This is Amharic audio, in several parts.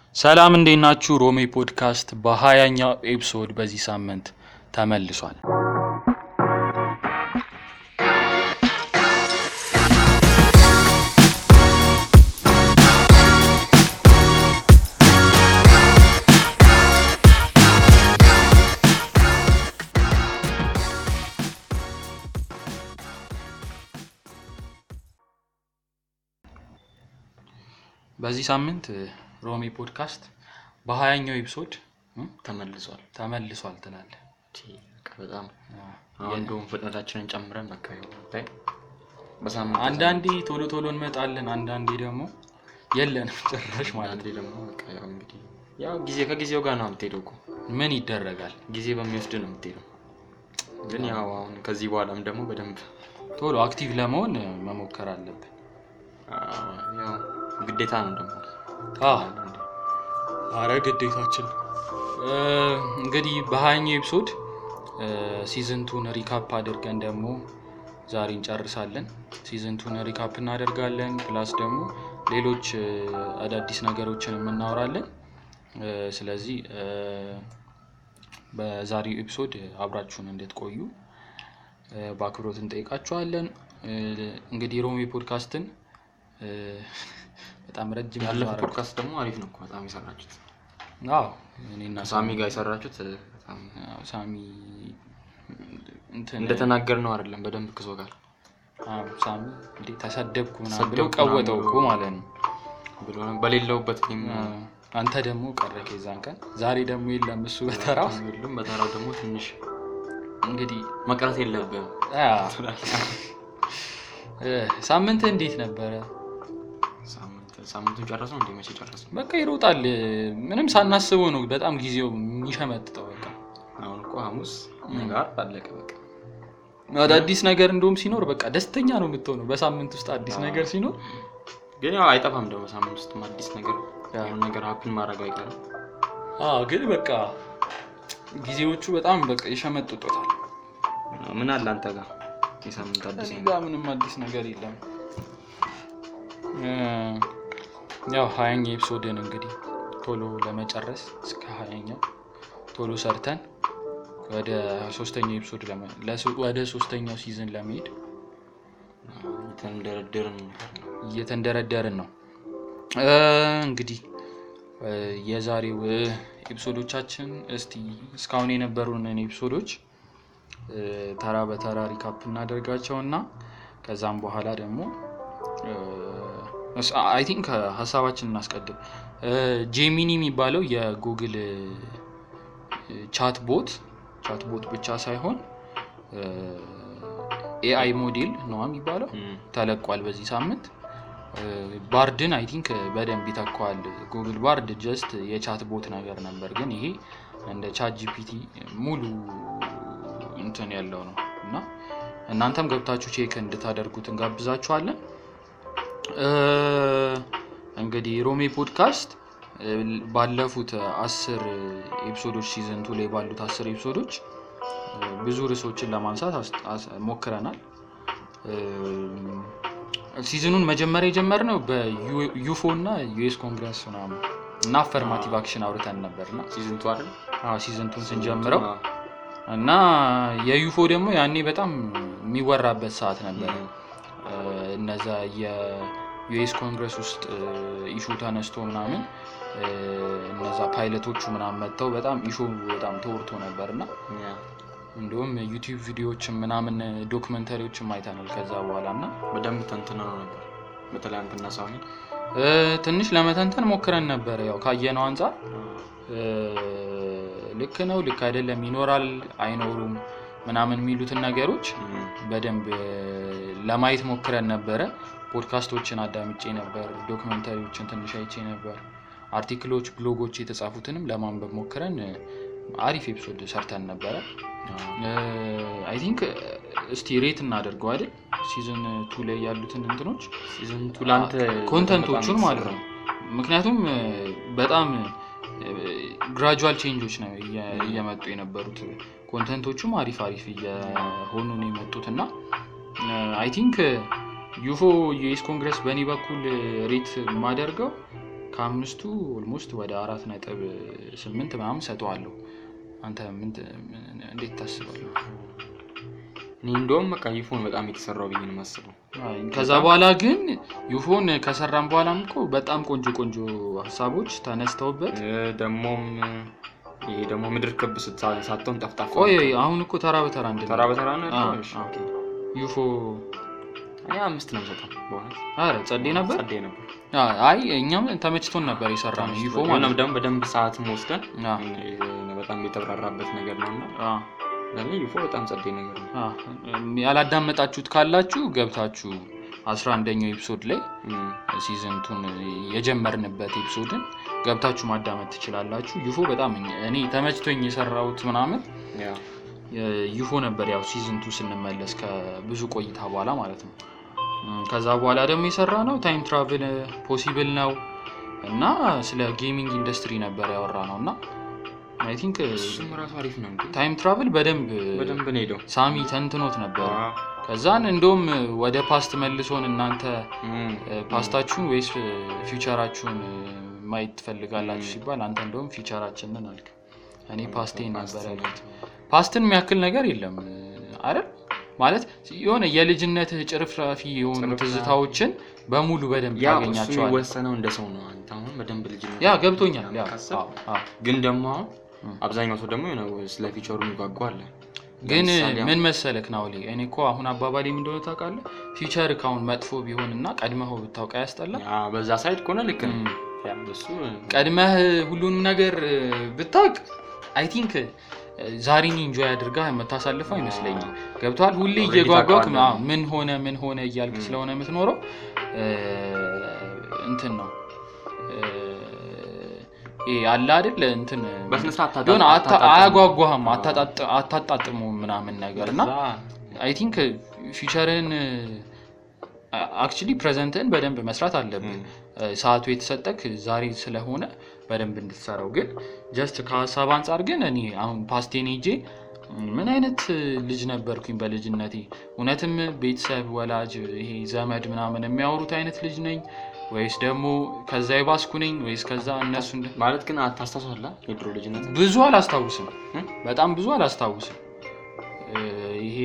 ሰላም እንዴት ናችሁ? ሮሜ ፖድካስት በሀያኛው ኤፒሶድ በዚህ ሳምንት ተመልሷል። በዚህ ሳምንት ሮሜ ፖድካስት በሀያኛው ኤፒሶድ ተመልሷል። ተመልሷል ትላለህ። ቺ፣ በቃ በጣም አሁን እንደውም ፍጥነታችንን ጨምረን በቃ ይኸው ብታይ በሳምንት አንዳንዴ ቶሎ ቶሎ እንመጣለን፣ አንዳንዴ ደግሞ የለንም ጭራሽ ማለት አንዳንዴ ደግሞ በቃ ያው እንግዲህ ያው ጊዜ ከጊዜው ጋር ነው የምትሄደው እኮ ምን ይደረጋል። ጊዜ በሚወስድ ነው የምትሄደው። ግን ያው አሁን ከዚህ በኋላም ደግሞ በደንብ ቶሎ አክቲቭ ለመሆን መሞከር አለብን። አዎ፣ ያው ግዴታ ነው ደግሞ አንዳንዴ። አረ ግዴታችን እ፣ እንግዲህ በሀያኛው ኤፒሶድ ሲዝንቱን ሪካፕ አድርገን ደግሞ ዛሬ እንጨርሳለን። ሲዝንቱን ሪካፕ እናደርጋለን። ፕላስ ደግሞ ሌሎች እ፣ አዳዲስ ነገሮችን የምናወራለን። እ፣ ስለዚህ እ፣ በዛሬው ኤፒሶድ አብራችሁን እንድትቆዩ እ፣ በአክብሮት እንጠይቃችኋለን። እ፣ እንግዲህ ሮሜ ፖድካስትን እ፣ በጣም ረጅም ጉዞ ያለፈው አደረግን። ፖድካስት ደግሞ አሪፍ ነው እኮ በጣም የሰራችሁት አዎ እኔና ሳሚ ጋር የሰራችሁት በጣም አዎ፣ ሳሚ እንትን እንደተናገር ነው አይደለም በደንብ ክሶ ጋር አዎ፣ ሳሚ እንዴ ተሰደብኩ ምናምን ብሎ ተሰደብኩ ቀወጠው ምናምን እኮ ማለት ነው። ብሎ ነው በሌለውበት እኔም አዎ፣ አንተ ደግሞ ቀረክ የዛን ቀን። ዛሬ ደግሞ የለም እሱ በተራው ሁሉም በተራው ደግሞ ትንሽ እንግዲህ መቅረት የለብህም አዎ፣ እ፣ ሳምንት እንዴት ነበረ? ሳምንት ሳምንቱን ጨረሰው እንዴ መቼ ጨረሰው በቃ ይሮጣል። ምንም ሳናስበው ነው በጣም ጊዜው የሚሸመጥጠው። በቃ አሁን እኮ ሐሙስ ነገ ዓርብ አለቀ በቃ አዳዲስ ነገር እንደውም ሲኖር በቃ ደስተኛ ነው የምትሆነው። በሳምንት ውስጥ አዲስ ነገር ሲኖር ግን ያው አይጠፋም ደግሞ ሳምንት ውስጥም አዲስ ነገር ያ። የሆነ ነገር ሀፕን ማድረግ አይቀርም አዎ ግን በቃ ጊዜዎቹ በጣም በቃ ይሸመጥጡታል። ምን አለ አንተ ጋር የሳምንት አዲስ እኔ ነገር ጋር ምንም አዲስ ነገር የለም። እ፣ ያው ሀያኛ ኤፒሶድን እንግዲህ ቶሎ ለመጨረስ እስከ ሀያኛው ቶሎ ሰርተን ወደ ሶስተኛው ኤፒሶድ ለመ- ለሶ- ወደ ሶስተኛው ሲዝን ለመሄድ የተንደረደርን እየተንደረደርን ነው። እ፣ እንግዲህ እ፣ የዛሬው እ፣ ኤፒሶዶቻችን እስቲ እስካሁን የነበሩንን ኤፒሶዶች እ፣ ተራ በተራ ሪካፕ እናደርጋቸውና ከዛም በኋላ ደግሞ አይ ቲንክ ሀሳባችን እናስቀድም። እ፣ ጄሚኒ የሚባለው የጉግል ቻት ቦት ቻት ቦት ብቻ ሳይሆን ኤአይ ሞዴል ነው የሚባለው ተለቋል በዚህ ሳምንት። እ፣ ባርድን አይ ቲንክ በደንብ ይተካዋል። ጉግል ባርድ ጀስት የቻት ቦት ነገር ነበር፣ ግን ይሄ እንደ ቻት ጂፒቲ ሙሉ እንትን ያለው ነው እና እናንተም ገብታችሁ ቼክ እንድታደርጉት እንጋብዛችኋለን። እ፣ እንግዲህ ሮሜ ፖድካስት እ፣ ባለፉት አስር ኤፒሶዶች ሲዘንቱ ላይ ባሉት አስር ኤፒሶዶች እ፣ ብዙ ርዕሶችን ለማንሳት አስ- አስ- ሞክረናል። እ፣ ሲዝኑን መጀመሪያ የጀመርነው በዩፎ እና ዩኤስ ኮንግረስ ምናምን እና አፈርማቲቭ አክሽን አውርተን ነበርና ሲዝንቱ አይደል ሲዝንቱን ስንጀምረው እና የዩፎ ደግሞ ያኔ በጣም የሚወራበት ሰዓት ነበር። እ፣ እነዛ የዩኤስ ኮንግረስ ውስጥ ኢሹ ተነስቶ ምናምን እ፣ እነዛ ፓይለቶቹ ምናምን መጥተው በጣም ኢሹ በጣም ተወርቶ ነበር እና እንዲሁም ዩቲዩብ ቪዲዮዎችን ምናምን ዶክመንተሪዎችም አይተናል ከዛ በኋላ እና በደንብ ተንትነ ነው ነበር በተለይ አንተና ሳሚ እ፣ ትንሽ ለመተንተን ሞክረን ነበር። ያው ካየነው አንጻር እ፣ ልክ ነው፣ ልክ አይደለም፣ ይኖራል፣ አይኖሩም ምናምን የሚሉትን ነገሮች በደንብ እ፣ ለማየት ሞክረን ነበረ። ፖድካስቶችን አዳምጬ ነበር፣ ዶክመንታሪዎችን ትንሽ አይቼ ነበር፣ አርቲክሎች፣ ብሎጎች የተጻፉትንም ለማንበብ ሞክረን እ፣ አሪፍ ኤፒሶድ ሰርተን ነበረ። አይ ቲንክ እስቲ ሬት እናደርገው አይደል ሲዝን ቱ ላይ ያሉትን እንትኖች ሲዝንቱ ለአንተ ኮንተንቶቹን በጣም ማለት ነው። ምክንያቱም እ፣ በጣም ግራጁዋል ቼንጆች ነው እየ- እየመጡ የነበሩት። ኮንተንቶቹም አሪፍ አሪፍ እየሆኑ ነው የመጡት እና አይ ቲንክ ዩፎ ዩኤስ ኮንግረስ በእኔ በኩል ሬት የማደርገው ከአምስቱ ኦልሞስት ወደ አራት ነጥብ ስምንት ምናምን ሰጠዋለሁ። አንተ ምን ት- ምን- እንዴት ታስባለህ? እኔ እንደውም በቃ ይፎን በጣም የተሰራው ብዬ ነው የማስበው። አይ፣ ከዛ በኋላ ግን ዩፎን ከሰራን በኋላም እኮ በጣም ቆንጆ ቆንጆ ሀሳቦች ተነስተውበት እ፣ ደግሞም ይሄ ደግሞ ምድር ክብ ስታ- ሳትሆን ጠፍጣፋ ቆይ አሁን እኮ ተራ በተራ እንድ ተራ በተራ ነው አዎ፣ ያልከው? እሺ፣ አዎ። ኦኬ። ዩፎ እኔ አምስት ነው የምሰጠው በእውነት አረ ጸዴ ነበር። ጸዴ ነበር። አይ እኛም ተመችቶን ነበር የሰራ ነው ዩፎ ማለት ሆነም ነው። ደግሞ በደንብ ሰዓትም ወስደን አ፣ እ፣ በጣም የተብራራበት ነገር ነው እና አ፣ ለእኔ ዩፎ በጣም ጸዴ ነገር ነው። አ፣ ያላዳመጣችሁት ካላችሁ ገብታችሁ አስራ አንደኛው ኤፒሶድ ላይ እም፣ ሲዝንቱን የጀመርንበት ኤፒሶድን ገብታችሁ ማዳመጥ ትችላላችሁ። ዩፎ በጣም እኛ- እኔ ተመችቶኝ የሰራሁት ምናምን ያ ዩፎ ነበር። ያው ሲዝንቱ ስንመለስ ከብዙ ቆይታ በኋላ ማለት ነው። እም፣ ከዛ በኋላ ደግሞ የሰራ ነው ታይም ትራቭል ፖሲብል ነው እና ስለ ጌሚንግ ኢንዱስትሪ ነበር ያወራ ነው እና አይ ቲንክ እሱም ራሱ አሪፍ ነው እንዴ ታይም ትራቭል በደንብ በደንብ ነው ሄደው ሳሚ ተንትኖት ነበር። አ፣ ከዛን እንደውም ወደ ፓስት መልሶን እናንተ እም፣ ፓስታችሁን ወይስ ፊውቸራችሁን ማየት ትፈልጋላችሁ ሲባል አንተ እንደውም ፊውቸራችንን አልክ። እኔ ፓስቴን ነበር ያልኩት። ፓስትን የሚያክል ነገር የለም አይደል? ማለት የሆነ የልጅነትህ ጭርፍራፊ የሆኑ ጭርፍራፊ። ትዝታዎችን በሙሉ በደንብ ያው እሱ ታገኛቸዋል። የሚወሰነው እንደ ሰው ነው። አንተ አሁን በደንብ ልጅ ነው ያ ገብቶኛል። ያ ካሰብክ አዎ፣ አዎ። ግን ደግሞ አሁን እም። አብዛኛው ሰው ደግሞ የሆነ ስለ ፊቸሩ የሚጓጓ አለ። ግን ለምሳሌ አሁን- ምን መሰለክ ናውሌ፣ እኔ እኮ አሁን አባባሌ ምን እንደሆነ ታውቃለህ? ፊውቸር ካሁን መጥፎ ቢሆን እና ቀድመኸው ብታውቃ ያስጠላ ያ በዛ ሳይድ ከሆነ ልክ ነው። እም። ያ እሱ ቀድመህ ሁሉንም ነገር ብታውቅ አይ ቲንክ ዛሬን ኢንጆይ አድርጋ የምታሳልፈው አይመስለኝም። ገብተዋል። ሁሌ Already እየጓጓክ ታውቀዋለህ። አዎ፣ ምን ሆነ ምን ሆነ እያልክ Mm. ስለሆነ የምትኖረው እ፣ እንትን ነው እ፣ ይሄ አለ አይደል እንትን በስነ ስርዓት ታጣ- የሆነ አታ- አታጣጥም። አያጓጓህም፣ አዎ። አታጣጥ- አታጣጥመውም ምናምን ነገር እና በዛ አይ ቲንክ ፊቸርን አክቹሊ ፕሬዘንትን በደንብ መስራት አለብን። እም፣ ሰዓቱ የተሰጠክ ዛሬ ስለሆነ በደንብ እንድትሰራው ግን ጀስት ከሀሳብ አንጻር ግን እኔ አሁን ፓስቴን ሄጄ ምን አይነት ልጅ ነበርኩኝ በልጅነቴ እውነትም ቤተሰብ ወላጅ ይሄ ዘመድ ምናምን የሚያወሩት አይነት ልጅ ነኝ ወይስ ደግሞ ከዛ የባስኩ ነኝ ወይስ ከዛ እነሱ እንደ- ማለት ግን አታስታውሳለህ የድሮ ልጅነት ብዙ አላስታውስም እም? በጣም ብዙ አላስታውስም እ፣ ይሄ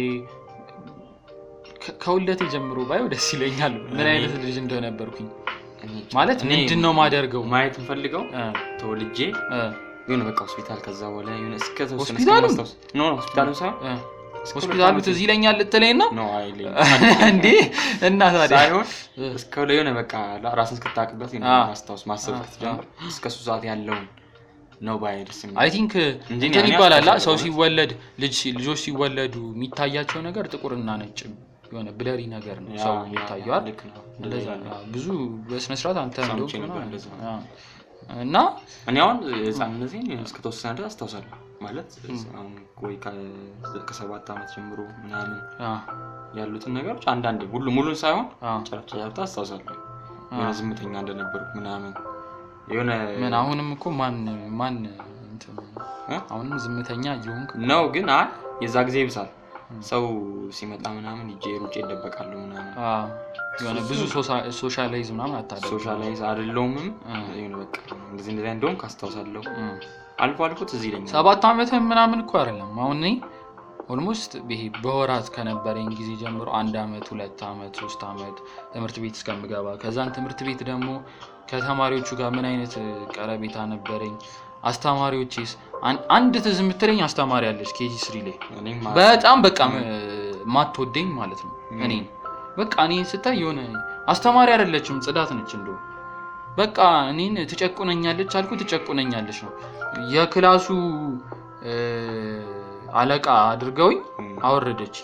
ከ- ከውልደቴ ጀምሮ ባየው ደስ ይለኛል ምን አይነት ልጅ እንደነበርኩኝ ማለት እኔ ምንድን ነው ማደርገው ማየት የምፈልገው እ፣ ተወልጄ እ፣ የሆነ በቃ ሆስፒታል ከዛ በኋላ የሆነ እስከ ተወሰነ ሆስፒታሉ? እስከማስታውስ ኖ ኖ ሆስፒታሉ ሳይሆን እ። እስከ ሆስፒታሉ ሁለት ዓመት ትዝ ይለኛል ልትለኝ ነው ነው አይለኝም እንዴ? እና ታዲያ ሳይሆን እ፣ እስከ የሆነ በቃ ራስን እስክታቅበት የሆነ አ። ማስታወስ ማሰብ አ፣ ስትጀምር እስከ እሱ ሰዓት ያለውን ነው ባይ ደስ የሚል አይ ቲንክ እንጂ እንትን እኔ ይባላል አ፣ አስታውሳለሁ ሰው ማለት። ሲወለድ ልጅ ሲ- ልጆች ሲወለዱ የሚታያቸው ነገር ጥቁርና ነጭ የሆነ ብለሪ ነገር ነው ያ- ሰው ያ- የሚታየው አይደል? ልክ ነው እንደዛ ነው። አ፣ ብዙ በስነስርዓት አንተ ሰምቼ እንደውም ነበር ሆነ- እንደዛ። አ፣ እና እኔ አሁን ህፃንነቴን እስከተወሰነ ድረስ አስታውሳለሁ ማለት አሁን ወይ ከ- ከሰባት ዓመት ጀምሮ ምናምን አ፣ ያሉትን ነገሮች አንዳንዴ ሁሉ ሙሉን ሳይሆን አ፣ ጨረፍታ ጨረፍታ አስታውሳለሁ አ። የሆነ ዝምተኛ እንደነበርኩ ምናምን የሆነ ምን አሁንም እኮ ማን ማን እንትን እ? አሁንም ዝምተኛ እየሆንክ ነው ግን አይ የዛ ጊዜ ይብሳል ሰው ሲመጣ ምናምን ሂጄ ሩጬ ይደበቃለሁ ምናምን አ፣ የሆነ ብዙ ሶሳ- ሶሻላይዝ ምናምን አታደርግም። ሶሻላይዝ አይደለሁምም አ። የሆነ በቃ እንደዚህ እንደዚህ እንደውም ካስታውሳለሁ እ። አልፎ አልፎ ትዝ ይለኛል ሰባት ዓመት ምናምን እኮ አይደለም። አሁን እኔ ኦልሞስት ይሄ በወራት ከነበረኝ ጊዜ ጀምሮ አንድ ዓመት፣ ሁለት ዓመት፣ ሶስት ዓመት ትምህርት ቤት እስከምገባ ከዛን ትምህርት ቤት ደግሞ ከተማሪዎቹ ጋር ምን አይነት ቀረቤታ ነበረኝ፣ አስተማሪዎቼስ አን- አንድ ትዝ የምትለኝ አስተማሪ አለች ኬጂ ስሪ ላይ እኔም በጣም በቃ ማትወደኝ ማለት ነው። እኔ በቃ እኔን ስታይ የሆነ አስተማሪ አይደለችም ጽዳት ነች እንደው በቃ እኔን ትጨቁነኛለች አልኩ ትጨቁነኛለች ነው የክላሱ እ፣ አለቃ አድርገውኝ እም፣ አወረደች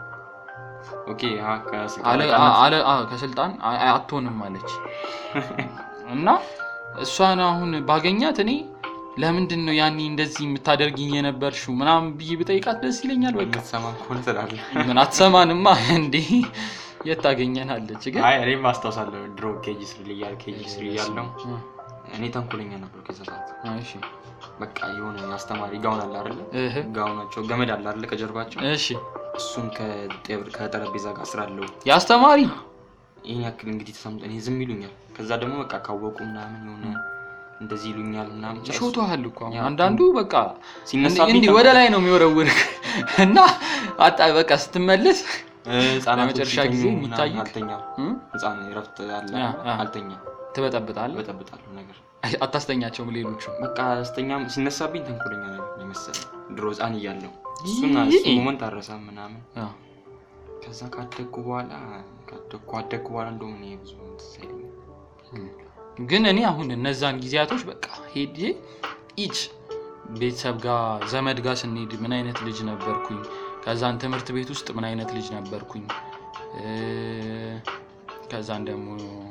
ኦኬ አ፣ ከስልክ አለ- አለቃነት አለ- አ፣ ከስልጣን አ- አ- አትሆንም አለች እና እሷን አሁን ባገኛት እኔ ለምንድን ነው ያኔ እንደዚህ የምታደርጊኝ የነበርሽው ምናምን ብዬ ብጠይቃት ደስ ይለኛል በቃ የምትሰማ ከሆነ ትላለህ ምን አትሰማንማ እንዴ የት ታገኘናለች ግን አይ እኔም አስታውሳለሁ ድሮ ኬጂ ስሪ እያል ኬጂ ስሪ እያለሁ እኔ ተንኮለኛ ነበር ከዛ ሰዓት እሺ በቃ የሆነ አስተማሪ ጋውን አለ አይደለ እህ ጋውናቸው ገመድ አለ አይደለ ከጀርባቸው እሺ እሱን ከጤብ- ከጠረጴዛ ጋር ስራለሁ የአስተማሪ ይህን ያክል እንግዲህ ተሰምጦ እኔ ዝም ይሉኛል ከዛ ደግሞ በቃ ካወቁ ምናምን የሆነ እንደዚህ ይሉኛል ምናምን ብቻ እሱ ይሾቱሃል እኮ አሁን ያ፣ አንዳንዱ በቃ ሲነሳብኝ እንዲህ ወደ ላይ ነው የሚወረውር እና አጣ በቃ ስትመለስ እ፣ ህጻናቶች ለመጨረሻ ሲተኙ ጊዜ ምናምን የሚታዩት አልተኛም። እም? ህጻን እረፍት አለ ያ፣ ያ። አልተኛም፣ ትበጠብጣለህ በጠብጣለሁ ነገር አታስተኛቸውም ሌሎቹ በቃ ስተኛም ሲነሳብኝ ተንኮለኛ ነገር ነው የመሰለኝ ድሮ ህጻን እያለሁ እሱና ይሄ- እሱ ሞመንት አረሳም ምናምን ያ። ከዛ ካደግኩ በኋላ ካደግኩ አደግኩ በኋላ እንደውም እኔ ብዙ ትዝ አይለኝም። ግን እኔ አሁን እነዛን ጊዜያቶች በቃ ሄጄ ኢች ቤተሰብ ጋር ዘመድ ጋር ስንሄድ ምን አይነት ልጅ ነበርኩኝ፣ ከዛን ትምህርት ቤት ውስጥ ምን አይነት ልጅ ነበርኩኝ፣ እ፣ ከዛን ደግሞ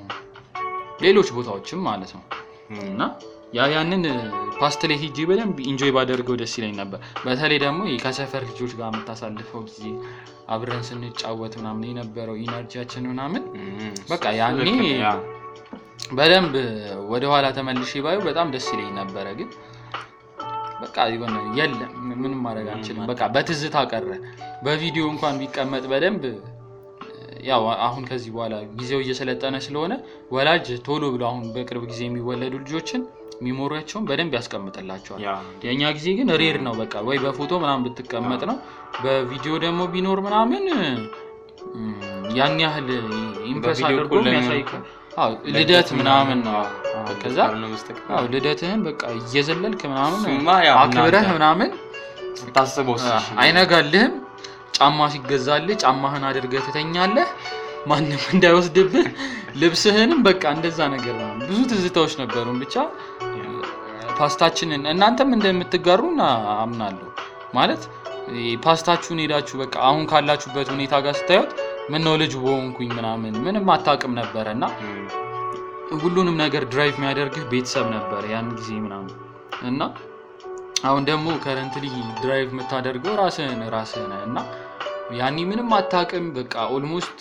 ሌሎች ቦታዎችም ማለት ነው እና ያ ያንን ፓስት ላይ ሄጄ በደንብ ኢንጆይ ባደርገው ደስ ይለኝ ነበር። በተለይ ደግሞ ይሄ ከሰፈር ልጆች ጋር የምታሳልፈው ጊዜ አብረን ስንጫወት ምናምን የነበረው ኢነርጂያችን ምናምን እም፣ በቃ እሱ ያኔ ልክ ነው፣ ያ። በደንብ ወደኋላ ተመልሼ ባዩ በጣም ደስ ይለኝ ነበረ። ግን በቃ የሆነ የለም ምንም ማድረግ አንችልም። በቃ በትዝታ ቀረ። በቪዲዮ እንኳን ቢቀመጥ በደንብ ያው አሁን ከዚህ በኋላ ጊዜው እየሰለጠነ ስለሆነ ወላጅ ቶሎ ብሎ አሁን በቅርብ ጊዜ የሚወለዱ ልጆችን ሚሞሪያቸውን በደንብ ያስቀምጥላቸዋል። ያ የእኛ ጊዜ ግን ሬር ነው። በቃ ወይ በፎቶ ምናምን ብትቀመጥ ነው። በቪዲዮ ደግሞ ቢኖር ምናምን እም፣ ያን ያህል ኢምፕረስ በቪዲዮ አድርጎ እኮ ለምን- የሚያሳይ ከ- አዎ፣ ልደት ምናምን ነው። አዎ፣ ከዛ ካልሆነ በስተቀር አዎ፣ ልደትህን በቃ እየዘለልክ ምናምን እሱማ ያው አክብረህ እናንተ ምናምን ስታስበው እሱ አዎ፣ እሺ፣ አይነጋልህም። ጫማ ሲገዛልህ ጫማህን አድርገህ ትተኛለህ፣ ማንም እንዳይወስድብህ። ልብስህንም በቃ እንደዛ ነገር ነው። ብዙ ትዝታዎች ነበሩን ብቻ ፓስታችንን እናንተም እንደምትጋሩ እና አምናለሁ። ማለት ይሄ ፓስታችሁን ሄዳችሁ በቃ አሁን ካላችሁበት ሁኔታ ጋር ስታዩት ምን ነው ልጅ በሆንኩኝ ምናምን ምንም አታውቅም ነበረ እና እም፣ ሁሉንም ነገር ድራይቭ የሚያደርግህ ቤተሰብ ነበረ ያን ጊዜ ምናምን እና አሁን ደግሞ ከረንትሊ ድራይቭ የምታደርገው ራስህን ራስህ ነህ እና ያኔ ምንም አታውቅም። በቃ ኦልሞስት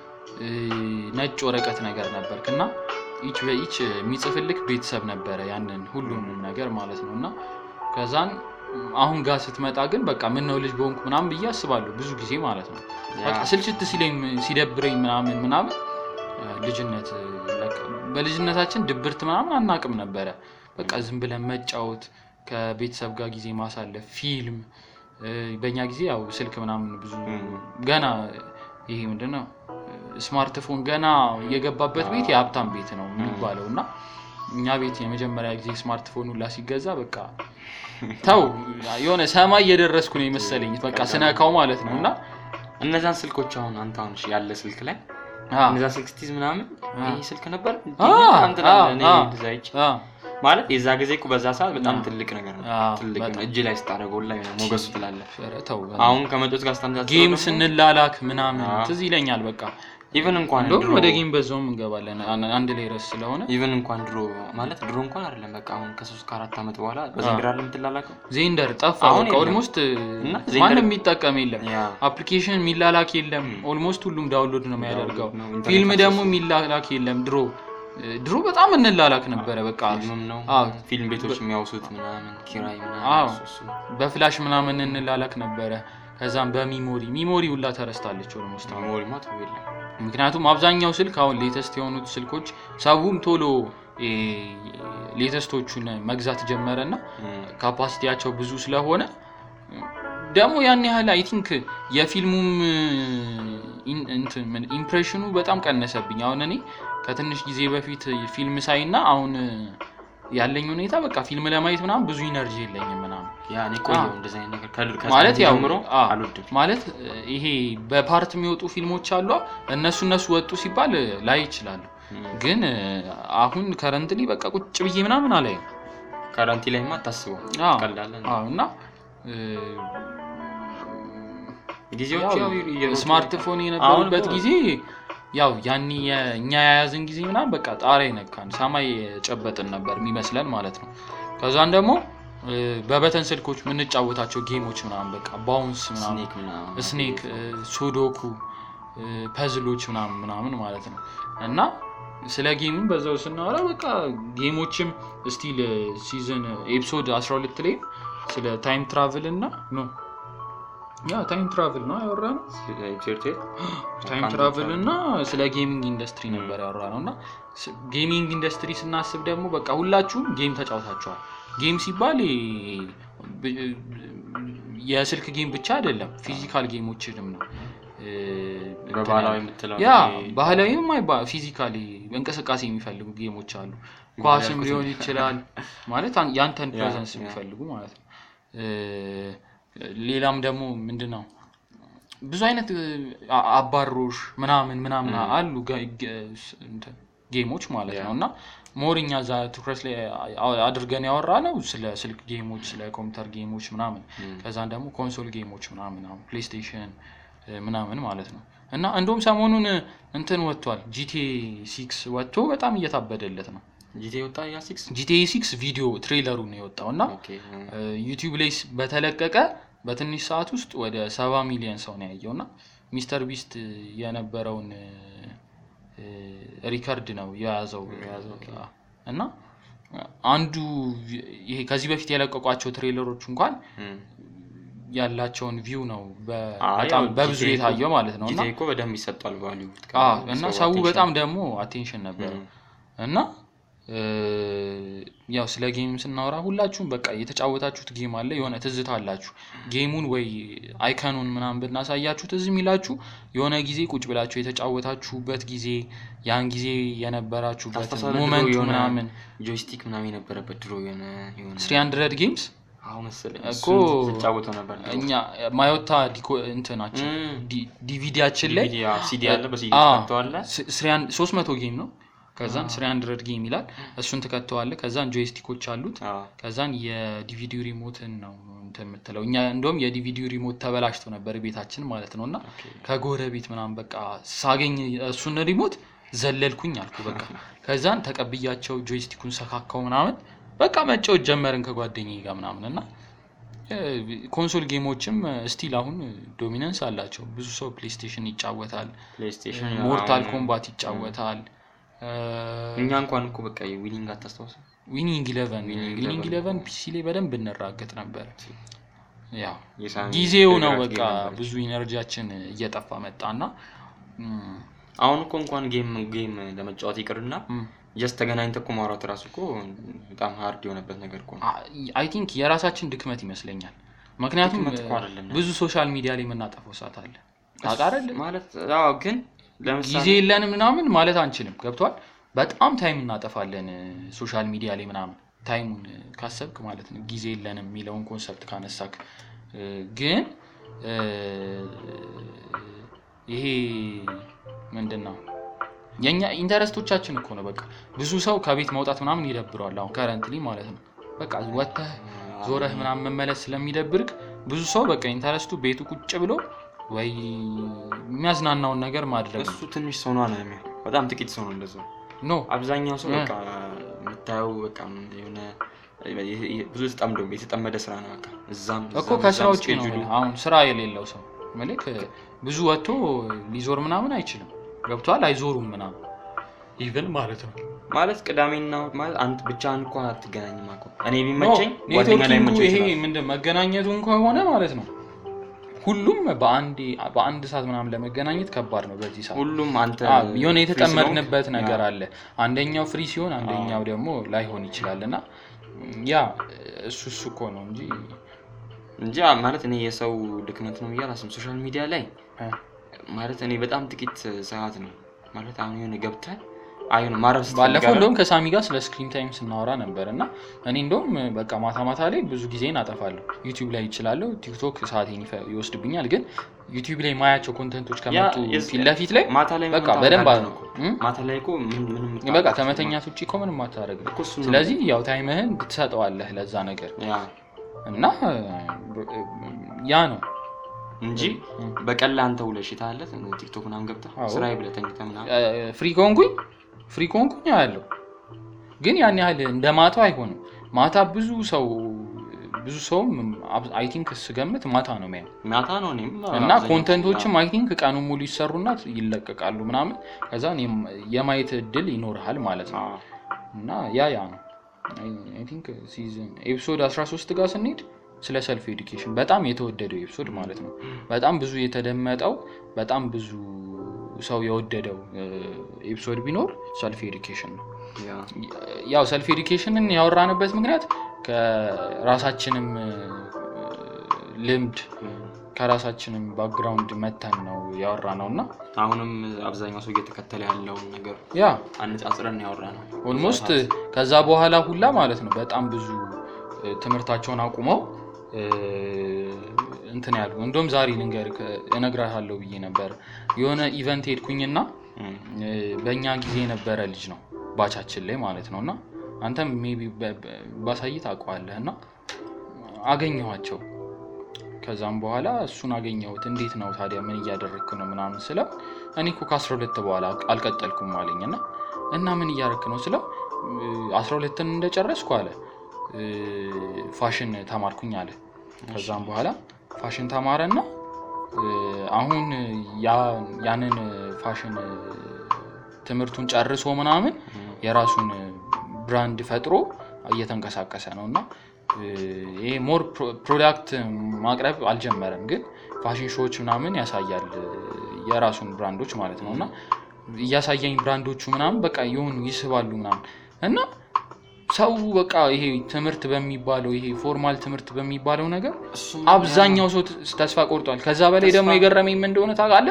ነጭ ወረቀት ነገር ነበርክ እና ኢች በኢች የሚጽፍልክ ቤተሰብ ነበረ ያንን ሁሉንም ነገር ማለት ነው እና ከዛን አሁን ጋር ስትመጣ ግን በቃ ምን ነው ልጅ በሆንኩ ምናምን ብዬ አስባለሁ ብዙ ጊዜ ማለት ነው። ያ በቃ ስልችት ሲለኝ ሲደብረኝ ምናምን ምናምን ልጅነት በቃ በልጅነታችን ድብርት ምናምን አናቅም ነበረ። በቃ ዝም ብለን መጫወት፣ ከቤተሰብ ጋር ጊዜ ማሳለፍ፣ ፊልም እ፣ በእኛ ጊዜ ያው ስልክ ምናምን ብዙ እም፣ ገና ይሄ ምንድን ነው ስማርትፎን ገና የገባበት ቤት የሀብታም ቤት ነው የሚባለው እና እኛ ቤት የመጀመሪያ ጊዜ ስማርትፎን ሁላ ሲገዛ በቃ ተው የሆነ ሰማይ እየደረስኩ ነው የመሰለኝ በቃ ስነካው ማለት ነው እና እነዛን ስልኮች አሁን አንተ አሁን እሺ፣ ያለ ስልክ ላይ አ፣ እነዛ ስልክ ስትይዝ ምናምን አ። ይህ ስልክ ነበር እንዴ? አ፣ ምናምን ትላለህ። አ፣ እኔ አ። እንደዛ አይቼ አ፣ ማለት የዛ ጊዜ እኮ በዛ ሰዓት በጣም አ። ትልቅ ነገር ነው። አ፣ ትልቅ በጣም። ነው። እጅ ላይ ስታደርገው ላይ ነው ሞገሱ ትላለህ። ኧረ ተው አሁን ከመጮት ጋር ስታነጻጽረው ጌም ደግሞ ስንላላክ ምናምን አ። ትዝ ይለኛል በቃ ኢቨን እንኳን እንደውም ድሮ ወደ ጌም በዛውም እንገባለን አን- አንድ ላይ ረስ ስለሆነ ኢቨን እንኳን ድሮ ማለት ድሮ እንኳን አይደለም በቃ አሁን ከሶስት ከአራት ዓመት በኋላ በዘንድሮ አይደለም የምትላላከው ዜንደር ጠፋ አሁን በቃ የለም። ኦልሞስት እና ዜንደር- ማንም የሚጠቀም የለም ያ አፕሊኬሽን የሚላላክ የለም ም። ኦልሞስት ሁሉም ዳውንሎድ ነው የሚያደርገው ነው፣ ኢንተርኔት ፊልም አክሰስ ደግሞ የሚላላክ የለም ድሮ ድሮ በጣም እንላላክ ነበረ በቃ ፊልምም ነው አዎ። ፊልም ቤቶች የሚያውሱት ምናምን ኪራይ ምናምን አዎ። እሱ እሱ። በፍላሽ ምናምን እንላላክ ነበረ ከዛም በሚሞሪ ሚሞሪ ሁላ ተረስታለች ኦልሞስት አሁን ሜሞሪማ ተው የለም ምክንያቱም አብዛኛው ስልክ አሁን ሌተስት የሆኑት ስልኮች ሰውም ቶሎ እ፣ ሌተስቶቹን መግዛት ጀመረ እና እም፣ ካፓሲቲያቸው ብዙ ስለሆነ ደግሞ ያን ያህል አይ ቲንክ የፊልሙም ኢን- እንትን ምን- ኢምፕሬሽኑ በጣም ቀነሰብኝ። አሁን እኔ ከትንሽ ጊዜ በፊት ፊልም ሳይና አሁን ያለኝ ሁኔታ በቃ ፊልም ለማየት ምናምን ብዙ ኢነርጂ የለኝም ምናምን ያ እኔ ቆየሁ አዎ። እንደዚህ አይነት ነገር ከድር ማለት ያው ጀምሮ አ፣ አልወድም ማለት ይሄ በፓርት የሚወጡ ፊልሞች አሉ እነሱ እነሱ ወጡ ሲባል ላይ ይችላሉ እም፣ ግን አሁን ከረንትሊ በቃ ቁጭ ብዬ ምናምን አላይም ካራንቲ ላይማ አታስበው አዎ። ቀላለን አዎ እና እ፣ ጊዜዎች ያው እየሮጡ ስማርትፎን አሁን የነበሩበት እኮ- ጊዜ ያው ያኔ የ- እኛ የያዝን ጊዜ ምናምን በቃ ጣሪያ ነካን ሰማይ የጨበጥን ነበር የሚመስለን ማለት ነው። ከዛን ደግሞ እ፣ በበተን ስልኮች የምንጫወታቸው ጌሞች ምናምን በቃ ባውንስ ምናምን ስኔክ ምናምን ስኔክ፣ እ፣ ሱዶኩ፣ እ፣ ፐዝሎች ምናምን ምናምን ማለት ነው እና ስለ ጌምም በዛው ስናወራ በቃ ጌሞችም ስቲል ሲዝን ኤፒሶድ 12 ላይ ስለ ታይም ትራቭል እና ኖ ያ ታይም ትራቭል ነው ያወራ ነው ቴርቴል ታይም ትራቭል እና ስለ ጌሚንግ ኢንዱስትሪ ነበር ያወራ ነው እና ስ- ጌሚንግ ኢንዱስትሪ ስናስብ ደግሞ በቃ ሁላችሁም ጌም ተጫውታችኋል ጌም ሲባል ይ- ብ- የስልክ ጌም ብቻ አይደለም ፊዚካል ጌሞችንም ነው እ፣ በባህላዊ የምትለው ያ ይሄ ባህላዊም አይባ ፊዚካሊ እንቅስቃሴ የሚፈልጉ ጌሞች አሉ ኳስም ያልኩት ሊሆን ይችላል ማለት አን- ያንተን ያ፣ ፕሬዘንስ ያ። የሚፈልጉ ማለት ነው እ፣ ሌላም ደግሞ ምንድን ነው ብዙ አይነት እ፣ አ- አባሮሽ ምናምን ምናምን ም። አሉ ጋ- ገ- ስ- እንትን ጌሞች ማለት ያ። ነው እና ሞርኛ ዛ ትኩረት ላይ አ- አድርገን ያወራ ነው ስለ ስልክ ጌሞች ስለ ኮምፒውተር ጌሞች ምናምን ም፣ ከዛን ደግሞ ኮንሶል ጌሞች ምናምን አሁን ፕሌይስቴሽን እ፣ ምናምን ማለት ነው እና እንደውም ሰሞኑን እንትን ወጥቷል ጂቲኤ ሲክስ ወጥቶ በጣም እየታበደለት ነው ጂቴ ወጣ ያ ሲክስ ጂቲኤ ሲክስ ቪዲዮ ትሬለሩ ነው የወጣው እና ኦኬ እ፣ ዩቲዩብ ላይ ስ- በተለቀቀ በትንሽ ሰዓት ውስጥ ወደ ሰባ ሚሊዮን ሰው ነው ያየው እና ሚስተር ቢስት የነበረውን እ፣ እ፣ ሪከርድ ነው የያዘው የያዘው፣ ኦኬ። እና አንዱ ይሄ ከዚህ በፊት የለቀቋቸው ትሬለሮች እንኳን ም። ያላቸውን ቪው ነው በ- አይ፣ በጣም ያው በብዙ GTA የታየው ማለት ነው እና ጂቴ እኮ በደንብ ይሰጧል ቫሊዩ አዎ፣ እና ሰው በጣም ደግሞ አቴንሽን ነበረ እና እ፣ ያው ስለ ጌም ስናወራ ሁላችሁም በቃ የተጫወታችሁት ጌም አለ የሆነ ትዝታ አላችሁ ጌሙን ወይ አይከኑን ምናምን ብናሳያችሁ ትዝ የሚላችሁ የሆነ ጊዜ ቁጭ ብላችሁ የተጫወታችሁበት ጊዜ ያን ጊዜ የነበራችሁበት ታስታውሳለህ? ሞመንቱ ድሮ የሆነ ምናምን ጆይስቲክ ምናምን የነበረበት ድሮ የሆነ የሆነ ስሪ ሀንድረድ ጌምስ አሁን መሰለኝ እኮ እሱን ትጫወተው ነበር ድሮ። እኛ ማዮታ ዲኮ እንትናችን ም። ዲ- ዲቪዲያችን ላይ DVD አዎ፣ ሲዲ አለ በሲዲ አዎ፣ ትከተዋለህ ስ- ስሪ ሀን- ሶስት መቶ ጌም ነው ከዛን ስሪ ሀንድረድ ጌም ይላል እሱን ትከተዋለ ከዛን ጆይስቲኮች አሉት አዎ። ከዛን የዲቪዲ ሪሞትን ነው እንትን የምትለው እኛ እንደውም የዲቪዲ ሪሞት ተበላሽቶ ነበር ቤታችን ማለት ነው እና ኦኬ። ከጎረቤት ምናምን በቃ ሳገኝ እሱን ሪሞት ዘለልኩኝ አልኩ በቃ ከዛን ተቀብያቸው ጆይስቲኩን ሰካካው ምናምን በቃ መጫወት ጀመርን ከጓደኛዬ ጋር ምናምን እና እ፣ ኮንሶል ጌሞችም ስቲል አሁን ዶሚነንስ አላቸው ብዙ ሰው ፕሌይስቴሽን ይጫወታል ፕሌይስቴሽን ሞርታል አሁን ኮምባት ይጫወታል እኛ እንኳን እኮ በቃ ዊኒንግ አታስታውስም ዊኒንግ ኢለቨን Winning ዊኒንግ Eleven ኢለቨን ፒሲ ላይ በደንብ እንራገጥ ነበር ያው የሳሚ ጊዜው ነው ፌቨራይት በቃ ጌም ነበረች። ብዙ ኢነርጂያችን እየጠፋ መጣና እም፣ አሁን እኮ እንኳን ጌም ጌም ለመጫወት ይቅርና እም፣ ጀስት ተገናኝተህ እኮ ማውራት እራሱ እኮ በጣም ሀርድ የሆነበት ነገር እኮ ነው። አይ ቲንክ የራሳችን ድክመት ይመስለኛል ምክንያቱም ድክመት እኮ አይደለም። ብዙ ሶሻል ሚዲያ ላይ የምናጠፈው ሰዓት አለ ታውቃለህ ማለት አዎ፣ ግን ለምሳሌ ጊዜ የለንም ምናምን ማለት አንችልም ገብቷል በጣም ታይም እናጠፋለን ሶሻል ሚዲያ ላይ ምናምን ታይሙን ካሰብክ ማለት ነው ጊዜ የለንም የሚለውን ኮንሰፕት ካነሳክ እ፣ ግን እ፣ ይሄ ምንድን ነው የእኛ ኢንተረስቶቻችን እኮ ነው በቃ ብዙ ሰው ከቤት መውጣት ምናምን ይደብረዋል አሁን ከረንትሊ ማለት ነው በቃ ወጥተህ ዞረህ ምናምን መመለስ ስለሚደብርክ ብዙ ሰው በቃ ኢንተረስቱ ቤቱ ቁጭ ብሎ ወይ የሚያዝናናውን ነገር ማድረግ ነው እሱ ትንሽ ሰው ነው ነው የሚሆን በጣም ጥቂት ሰው ነው እንደዛ። ኖ አብዛኛው ሰው እ። በቃ የምታየው በቃ የሆነ ብዙ ተጠምዶ የተጠመደ ስራ ነው በቃ እዛም እኮ እዛም ከስራ እዛም ውጭ ነው schedule የምልህ። አሁን ስራ የሌለው ሰው ምልክ ብዙ ወጥቶ ሊዞር ምናምን አይችልም ገብቷል አይዞሩም ምናምን ኢቨን ማለት ነው ማለት ቅዳሜና እሑድ ማለት አንተ ብቻህን እንኳን አትገናኝም እኮ እኔ ኖ፣ ቢመቸኝ ጓደኛ ላይ ኔትወርኪንጉ መቸው ይሄ ይችላል ምንድን መገናኘቱን ከሆነ ማለት ነው ሁሉም በአንዴ በአንድ ሰዓት ምናምን ለመገናኘት ከባድ ነው በዚህ ሰዓት ሁሉም አንተ አዎ፣ የሆነ free የተጠመድንበት ስለሆንክ፣ ነገር ያ፣ አለ አንደኛው ፍሪ ሲሆን አንደኛው ደግሞ ላይሆን ይችላል እና ያ እሱ እሱ እኮ ነው እንጂ እንጂ ማለት እኔ የሰው ድክመት ነው ብዬ አላስብም። ሶሻል ሚዲያ ላይ እ፣ ማለት እኔ በጣም ጥቂት ሰዓት ነው ማለት አሁን የሆነ ገብተህ አይ ነው ማረፍ ባለፈው ስትፈልግ እንደውም ከሳሚ ጋር ስለ ስክሪን ታይም ስናወራ ነበር እና እኔ እንደውም በቃ ማታ ማታ ላይ ብዙ ጊዜን አጠፋለሁ ዩቲዩብ ላይ ይችላለሁ ቲክቶክ ሰዓቴን ይፈ- ይወስድብኛል ግን ዩቲዩብ ላይ ማያቸው ኮንተንቶች ከመጡ የዝ- ፊት ለፊት ላይ ማታ ላይ በቃ ምን በደንብ ታደርጋለህ ነው እኮ? እም? ማታ ላይ እኮ ምን ምንም በቃ የምታደርገው ከመተኛት ውጭ እኮ ምንም አታደርግም እኮ እሱ ነው። ስለዚህ ያው ታይምህን ትሰጠዋለህ ለዛ ነገር ያ እና ያ ነው እንጂ እም። በቀን ላይ አንተ ውለሽ ታለት ቲክቶክ ምናምን ገብተህ አዎ። ስራዬ ብለህ ተኝተህ ምናምን ፍሪ ከሆንኩኝ ፍሪ ከሆንኩኝ ያለው ግን ያን ያህል እንደ ማታው አይሆንም ማታ ብዙ ሰው ብዙ ሰውም አይ ቲንክ ስገምት ማታ ነው የሚያየው ማታ ነው እኔም እና አብዛኛው ኮንተንቶችም አይ ቲንክ ቀኑ ሙሉ ይሰሩና ይለቀቃሉ ምናምን ከዛ የማየት እድል ይኖርሃል ማለት ነው አዎ። እና ያ ያ ነው አይ ቲንክ ሲዝን ኤፒሶድ 13 ጋር ስንሄድ ስለ ሰልፍ ኤዱኬሽን በጣም የተወደደው ኤፒሶድ ማለት ነው። በጣም ብዙ የተደመጠው በጣም ብዙ ሰው የወደደው ኤፒሶድ ቢኖር ሰልፍ ኤዱኬሽን ነው። ያ ያው ሰልፍ ኤዱኬሽንን ያወራንበት ምክንያት ከራሳችንም እ፣ ልምድ ከራሳችንም ባክግራውንድ መተን ነው ያወራ ነው እና አሁንም አብዛኛው ሰው እየተከተለ ያለውን ነገር ያ አነጻጽረን ያወራ ነው። ኦልሞስት ከዛ በኋላ ሁላ ማለት ነው በጣም ብዙ እ፣ ትምህርታቸውን አቁመው እ፣ እንትን ያሉ እንደውም ዛሬ ልንገርህ እነግርሃለሁ ብዬ ነበር የሆነ ኢቨንት ሄድኩኝና እም፣ እ፣ በእኛ ጊዜ የነበረ ልጅ ነው ባቻችን ላይ ማለት ነው እና አንተም ሜይ ቢ ባሳይ ታውቀዋለህ እና አገኘኋቸው ከዛም በኋላ እሱን አገኘሁት እንዴት ነው ታዲያ ምን እያደረግክ ነው ምናምን ስለው እኔ እኮ ከአስራ ሁለት በኋላ አልቀጠልኩም አለኝ እና እና ምን እያደረግክ ነው ስለው አስራ ሁለትን እንደጨረስኩ አለ እ፣ ፋሽን ተማርኩኝ አለ ከዛም በኋላ ፋሽን ተማረና እ፣ አሁን ያ- ያንን ፋሽን እ፣ ትምህርቱን ጨርሶ ምናምን እም፣ የራሱን ብራንድ ፈጥሮ እየተንቀሳቀሰ ነው እና እ፣ ይሄ ሞር ፕሮዳክት ማቅረብ አልጀመረም፣ ግን ፋሽን ሾዎች ምናምን ያሳያል እ፣ የራሱን ብራንዶች ማለት ነው እና እያሳየኝ ብራንዶቹ ምናምን በቃ የሆኑ ይስባሉ ምናምን እና ሰው በቃ ይሄ ትምህርት በሚባለው ይሄ ፎርማል ትምህርት በሚባለው ነገር እሱም አብዛኛው ሰው ት- ተስፋ ቆርጧል። ከዛ በላይ ደግሞ ተስፋ- የገረመኝ ምን እንደሆነ ታውቃለህ?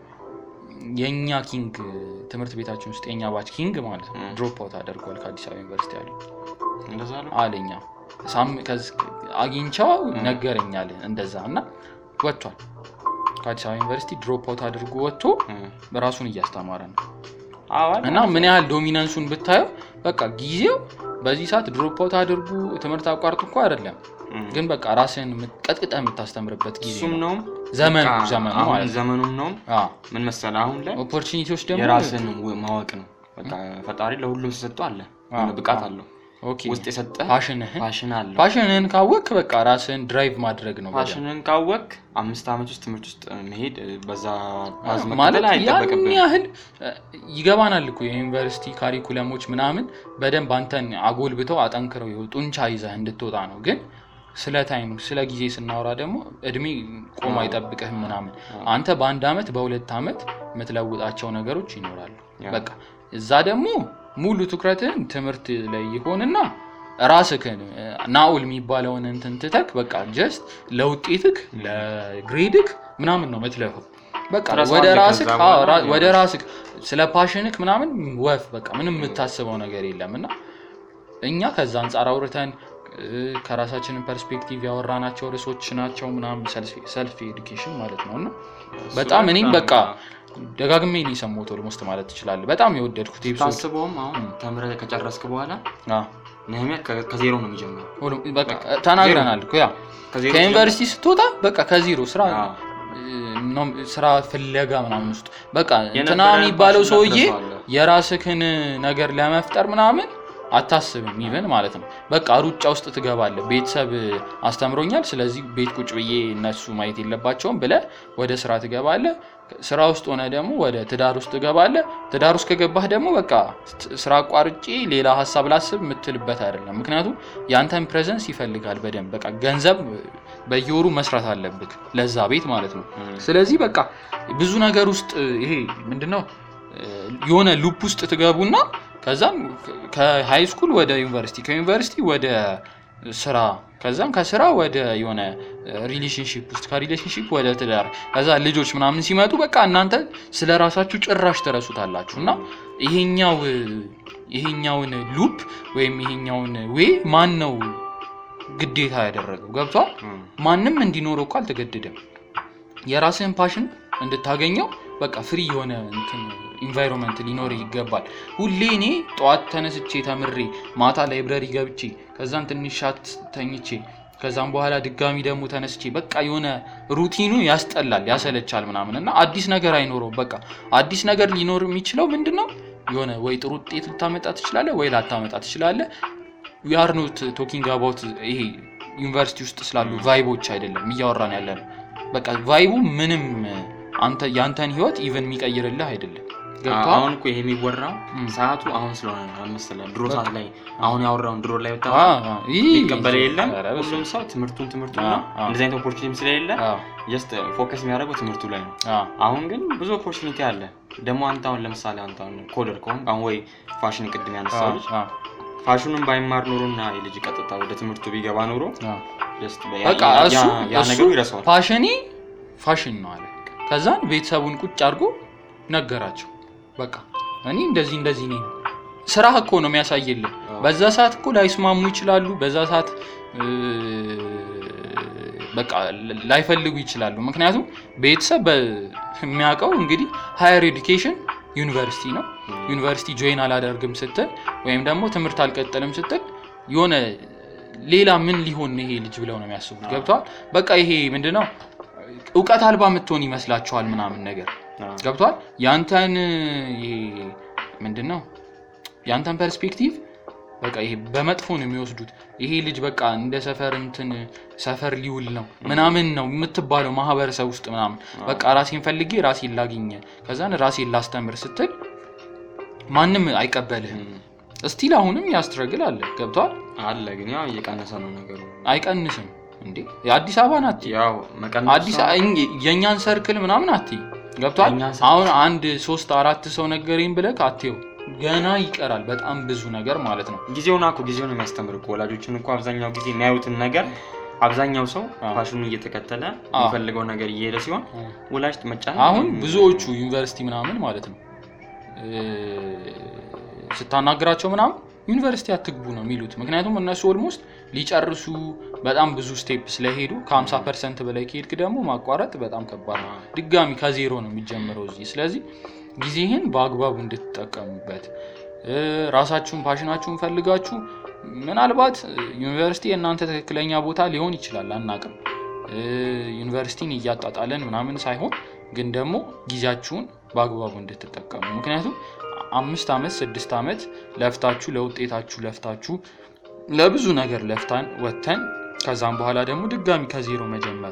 የእኛ ኪንግ ትምህርት ቤታችን ውስጥ የእኛ ባች ኪንግ ማለት ነው እ። ድሮፕ አውት አደርጓል ከአዲስ አበባ ዩኒቨርሲቲ አለ እንደዛ ነው። አለኛ ሳም- ከዝ- አግኝቻው እ። ነገረኛል እንደዛ እና ወጥቷል ከአዲስ አበባ ዩኒቨርሲቲ ድሮፕ አውት አድርጎ ወጥቶ እም፣ ራሱን እያስተማረ ነው አዎ አይደል? እና ምን ያህል ዶሚናንሱን ብታየው በቃ ጊዜው በዚህ ሰዓት ድሮፕ አውት አድርጉ ትምህርት አቋርጡ እኮ አይደለም እም፣ ግን በቃ ራስን ቀጥቅጠ የምታስተምርበት ጊዜ እሱም ነው ነው ዘመኑ በቃ ዘመኑ አሁን ማለት ነው ዘመኑም ነው። ምን መሰለህ አሁን ላይ ኦፖርቹኒቲዎች ደግሞ የራስን ው- ማወቅ ነው። በቃ ፈጣሪ ለሁሉም ተሰጥቶ አለ የሆነ ብቃት አዎ። አለው ኦኬ ውስጥ የሰጠ ፋሽንህን ፋሽን አለው። ፋሽንህን ካወቅ በቃ ራስን ድራይቭ ማድረግ ነው በደንብ። ፋሽንን ካወቅ አምስት ዓመት ውስጥ ትምህርት ውስጥ መሄድ በዛ ባዝ ማለት መከተል ያን አይጠበቅብህም። ያህል እ፣ ይገባናል እኮ የዩኒቨርሲቲ ካሪኩለሞች ምናምን በደንብ አንተን አጎልብተው አጠንክረው ይኸው ጡንቻ ይዘህ እንድትወጣ ነው ግን ስለ ታይም ስለ ጊዜ ስናወራ ደግሞ እድሜ ቆሞ አዎ። አይጠብቅህም ምናምን አዎ። አንተ በአንድ አመት በሁለት አመት የምትለውጣቸው ነገሮች ይኖራሉ ያ። በቃ እዛ ደግሞ ሙሉ ትኩረትህን ትምህርት ላይ ይሆንና ራስህን እ፣ ናኡል የሚባለውን እንትን ትተክ በቃ ጀስት ለውጤትክ ለግሬድክ ምናምን ነው ምትለፈው በቃ ትረሳዋለህ ወደ ከዛ ራስክ አዎ፣ በኋላ ራ- ያው። ወደ ራስክ ስለ ፓሽንክ ምናምን ወፍ በቃ ምንም የምታስበው ነገር የለም እና እኛ ከዛ አንጻር አውርተን እ፣ ከራሳችንን ፐርስፔክቲቭ ያወራናቸው ርዕሶች ናቸው ምናምን ሰልፍ ኤዱኬሽን ማለት ነው እና እሱ በጣም ላይ እኔም በቃ ደጋግሜ ነው የሰማሁት ኦልሞስት ማለት ትችላለህ በጣም የወደድኩት ኤፒሶድ ታስበውም አሁን ተምረህ ከጨረስክ በኋላ አዎ። ነህሚያ ከ- ከዜሮ ነው የሚጀምረው። ሁሉም በቃ ተናግረናል እኮ ያ ከዜሮ ከዩኒቨርሲቲ ስትወጣ በቃ ከዜሮ ስራ አዎ። ነው ስራ ፍለጋ ምናምን ውስጥ በቃ እንትና የነበረህን የሚባለው ፓሽን ሰውዬ ትረሳዋለህ። የራስህን ነገር ለመፍጠር ምናምን አታስብም ኢቨን ማለት ነው በቃ ሩጫ ውስጥ ትገባለህ ቤተሰብ አስተምሮኛል ስለዚህ ቤት ቁጭ ብዬ እነሱ ማየት የለባቸውም ብለህ ወደ ስራ ትገባለህ ስራ ውስጥ ሆነ ደግሞ ወደ ትዳር ውስጥ ትገባለህ ትዳር ውስጥ ከገባህ ደግሞ በቃ ስ- ስራ አቋርጬ ሌላ ሀሳብ ላስብ የምትልበት አይደለም ምክንያቱም የአንተን ፕሬዘንስ ይፈልጋል በደንብ በቃ ገንዘብ በየወሩ መስራት አለብህ ለዛ ቤት ማለት ነው እም፣ ስለዚህ በቃ ብዙ ነገር ውስጥ ይሄ ምንድነው እ፣ የሆነ ሉፕ ውስጥ ትገቡና ከዛም ከሃይ ስኩል ወደ ዩኒቨርሲቲ ከዩኒቨርሲቲ ወደ ስራ ከዛም ከስራ ወደ የሆነ ሪሌሽንሽፕ ውስጥ ከሪሌሽንሽፕ ወደ ትዳር ከዛ ልጆች ምናምን ሲመጡ በቃ እናንተ ስለ ራሳችሁ ጭራሽ ትረሱታላችሁ እና ይሄኛው ይሄኛውን ሉፕ ወይም ይሄኛውን ዌ ማን ነው ግዴታ ያደረገው ገብቷል እም፣ ማንም እንዲኖረው እኮ አልተገደደም። የራስህን ፓሽን እንድታገኘው በቃ ፍሪ የሆነ እንትን ኢንቫይሮንመንት ሊኖር ይገባል። ሁሌ እኔ ጠዋት ተነስቼ ተምሬ ማታ ላይብረሪ ገብቼ ከዛም ትንሽ ሻት ተኝቼ ከዛም በኋላ ድጋሚ ደግሞ ተነስቼ በቃ የሆነ ሩቲኑ ያስጠላል፣ ያሰለቻል ምናምን እና አዲስ ነገር አይኖረውም። በቃ አዲስ ነገር ሊኖር የሚችለው ምንድን ነው? የሆነ ወይ ጥሩ ውጤት ልታመጣ ትችላለህ ወይ ላታመጣ ትችላለህ። ዊ አር ኖት ቶኪንግ አባውት ይሄ ዩኒቨርሲቲ ውስጥ ስላሉ ቫይቦች አይደለም እያወራን ያለ ነው። በቃ ቫይቡ ምንም አንተ ያንተን ህይወት ኢቨን የሚቀይርልህ አይደለም። ገብቶሃል? አሁን እኮ ይሄ የሚወራው እም። ሰዓቱ አሁን ስለሆነ ነው መሰለህ። ድሮ ሰዓት ላይ አሁን ያወራውን ድሮ ላይ ወጣ አ- አ- ይህ- ይቀበለ የለም ኧረ በስመ ሁሉም ሰው ትምህርቱን ትምህርቱ አ- ነው። አ። እንደዚህ አይነት ኦፖርቹኒቲ ስለሌለ አብ። ጀስት ፎከስ የሚያደርገው ትምህርቱ ላይ ነው። አ- አሁን ግን ብዙ ኦፖርቹኒቲ አለ። ደግሞ አንተ አሁን ለምሳሌ አንተ አሁን ኮደር ከሆንክ አሁን ወይ ፋሽን ቅድም ያነሳው ልጅ አ- ፋሽኑን ባይማር ኖሮና የልጅ ቀጥታ ወደ ትምህርቱ ቢገባ ኖሮ አ- ጀስት በቃ ያ- እሱ ያ- ያ እሱ ነገሩ ይረሳዋል። ፋሽኔ ፋሽን ነው አለ። ከዛን ቤተሰቡን ቁጭ አድርጎ ነገራቸው። በቃ እኔ እንደዚህ እንደዚህ ነኝ። ስራ እኮ ነው የሚያሳይልህ። አዎ። በዛ ሰዓት እኮ ላይስማሙ ይችላሉ። በዛ ሰዓት እ፣ በቃ ላይፈልጉ ይችላሉ። ምክንያቱም ቤተሰብ በ- የሚያውቀው እንግዲህ ሃየር ኤዱኬሽን ዩኒቨርሲቲ ነው። ዩኒቨርሲቲ ጆይን አላደርግም ስትል ወይም ደግሞ ትምህርት አልቀጥልም ስትል የሆነ ሌላ ምን ሊሆን ነው ይሄ ልጅ ብለው ነው የሚያስቡት። ገብተዋል። በቃ ይሄ ምንድነው እውቀት አልባ የምትሆን ይመስላችኋል ምናምን ነገር አዎ። ገብቷል። ያንተን ይሄ ምንድን ነው ያንተን ፐርስፔክቲቭ በቃ ይሄ በመጥፎ ነው የሚወስዱት። ይሄ ልጅ በቃ እንደ ሰፈር እንትን ሰፈር ሊውል ነው ምናምን ነው የምትባለው ማህበረሰብ ውስጥ ምናምን በቃ ራሴን ፈልጌ ራሴን ላግኘ ከዛን ራሴን ላስተምር ስትል ማንም አይቀበልህም። እም። እስቲል አሁንም ያስትረግል አለ ገብቷል። አለ ግን ያው እየቀነሰ ነው ነገሩ። አይቀንስም እንዴ የአዲስ አበባ ናት ያው መቀነስ አዲስ እኝ- የእኛን ሰርክል ምናምን አት ገብቷል። የእኛን ሰርክል አሁን አንድ ሶስት አራት ሰው ነገረኝ ብለህ አትየው ገና ይቀራል በጣም ብዙ ነገር ማለት ነው። ጊዜውን እኮ ጊዜውን የሚያስተምር እኮ ወላጆችን እኮ አብዛኛው ጊዜ የሚያዩትን ነገር አብዛኛው ሰው አዎ። ፋሽኑን እየተከተለ አዎ። የሚፈልገው ነገር እየሄደ ሲሆን ወላጅ መጫን አሁን ብዙዎቹ ዩኒቨርሲቲ ምናምን ማለት ነው እ፣ ስታናግራቸው ምናምን ዩኒቨርሲቲ አትግቡ ነው የሚሉት። ምክንያቱም እነሱ ኦልሞስት ሊጨርሱ በጣም ብዙ ስቴፕ ስለሄዱ ከ50 ፐርሰንት በላይ ከሄድክ ደግሞ ማቋረጥ በጣም ከባድ ነው። ድጋሚ ከዜሮ ነው የሚጀምረው እዚህ። ስለዚህ ጊዜህን በአግባቡ እንድትጠቀሙበት እ፣ ራሳችሁን ፓሽናችሁን ፈልጋችሁ ምናልባት እ፣ ዩኒቨርሲቲ የእናንተ ትክክለኛ ቦታ ሊሆን ይችላል፣ አናቅም። እ፣ ዩኒቨርሲቲን እያጣጣለን ምናምን ሳይሆን ግን ደግሞ ጊዜያችሁን በአግባቡ እንድትጠቀሙ ምክንያቱም አምስት ዓመት ስድስት ዓመት ለፍታችሁ ለውጤታችሁ ለፍታችሁ ለብዙ ነገር ለፍታን ወጥተን ከዛም በኋላ ደግሞ ድጋሚ ከዜሮ መጀመር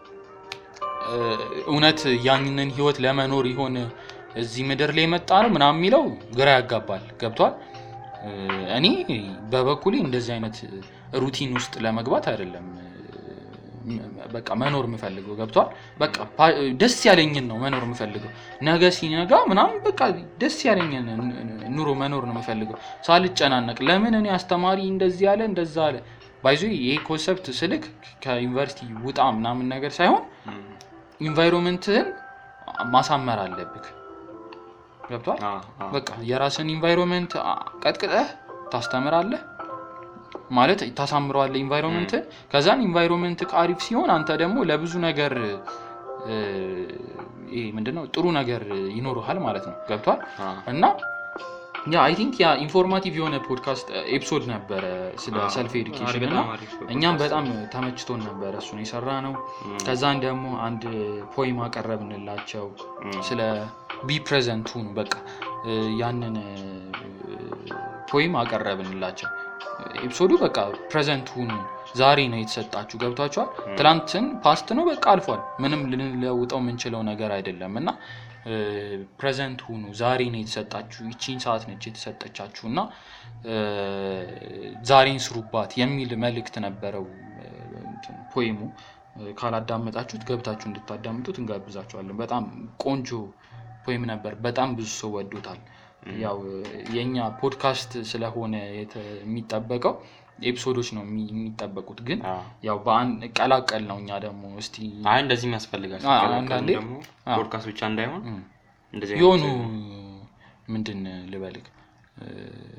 እ፣ እውነት ያንን ህይወት ለመኖር ይሆን እዚህ ምድር ላይ የመጣ ነው ምናምን የሚለው ግራ ያጋባል። ገብቷል። እ፣ እኔ በበኩሌ እንደዚህ አይነት ሩቲን ውስጥ ለመግባት አይደለም እ፣ በቃ መኖር የምፈልገው ገብቷል። በቃ ፓ- ደስ ያለኝን ነው መኖር የምፈልገው። ነገ ሲነጋ ምናምን በቃ ደስ ያለኝን ኑሮ መኖር ነው የምፈልገው ሳልጨናነቅ። ለምን እኔ አስተማሪ እንደዚህ ያለ እንደዛ አለ ባይዞ ይሄ ኮንሰፕት ስልክ ከዩኒቨርሲቲ ውጣ ምናምን ነገር ሳይሆን እም። ኢንቫይሮንመንትህን ማሳመር አለብህ። ገብቷል። አዎ፣ አዎ። በቃ የራስን ኢንቫይሮንመንት ቀጥቅጠህ ታስተምራለህ ማለት ታሳምረዋለህ ኢንቫይሮንመንት። ከዛን ኢንቫይሮንመንት አሪፍ ሲሆን አንተ ደግሞ ለብዙ ነገር እ፣ ይሄ ምንድነው ጥሩ ነገር ይኖርሃል ማለት ነው። ገብቷል። አዎ። እና ያ አይ ቲንክ ያ ኢንፎርማቲቭ የሆነ ፖድካስት ኤፒሶድ ነበረ ስለ አዎ። ሰልፍ ኤዱኬሽን አሪፍ፣ እና በጣም አሪፍ እኛም ፖድካስት በጣም ነው። ተመችቶን ነበረ እሱን የሰራ ነው። እም። ከዛን ደግሞ አንድ ፖይም አቀረብንላቸው እም። ስለ ቢ ፕሬዘንት ሁኑ በቃ እ፣ ያንን ፖይም አቀረብንላቸው። ኤፒሶዱ በቃ ፕሬዘንት ሁኑ ዛሬ ነው የተሰጣችሁ ገብቷችኋል። ትላንትን ፓስት ነው በቃ አልፏል። ምንም ልንለውጠው የምንችለው ነገር አይደለም እና ፕሬዘንት ሁኑ ዛሬ ነው የተሰጣችሁ፣ ይቺን ሰዓት ነች የተሰጠቻችሁ እና እ፣ ዛሬን ስሩባት የሚል መልእክት ነበረው እ፣ እንትን ፖይሙ። እ፣ ካላዳመጣችሁት ገብታችሁ እንድታዳምጡት እንጋብዛችኋለን። በጣም ቆንጆ ፖይም ነበር። በጣም ብዙ ሰው ወዶታል። ያው የኛ ፖድካስት ስለሆነ የተ- የሚጠበቀው ኤፒሶዶች ነው የሚ- የሚጠበቁት ግን አዎ። ያው በአንድ ቀላቀል ነው። እኛ ደግሞ እስቲ አይ እንደዚህ የሚያስፈልጋል አዎ፣ ሲቀላቀሉ አንዳንዴ ደግሞ አዎ። ፖድካስት ብቻ እንዳይሆን እም፣ እንደዚህ የሆኑ አይነት ምንድን ልበልክ እ፣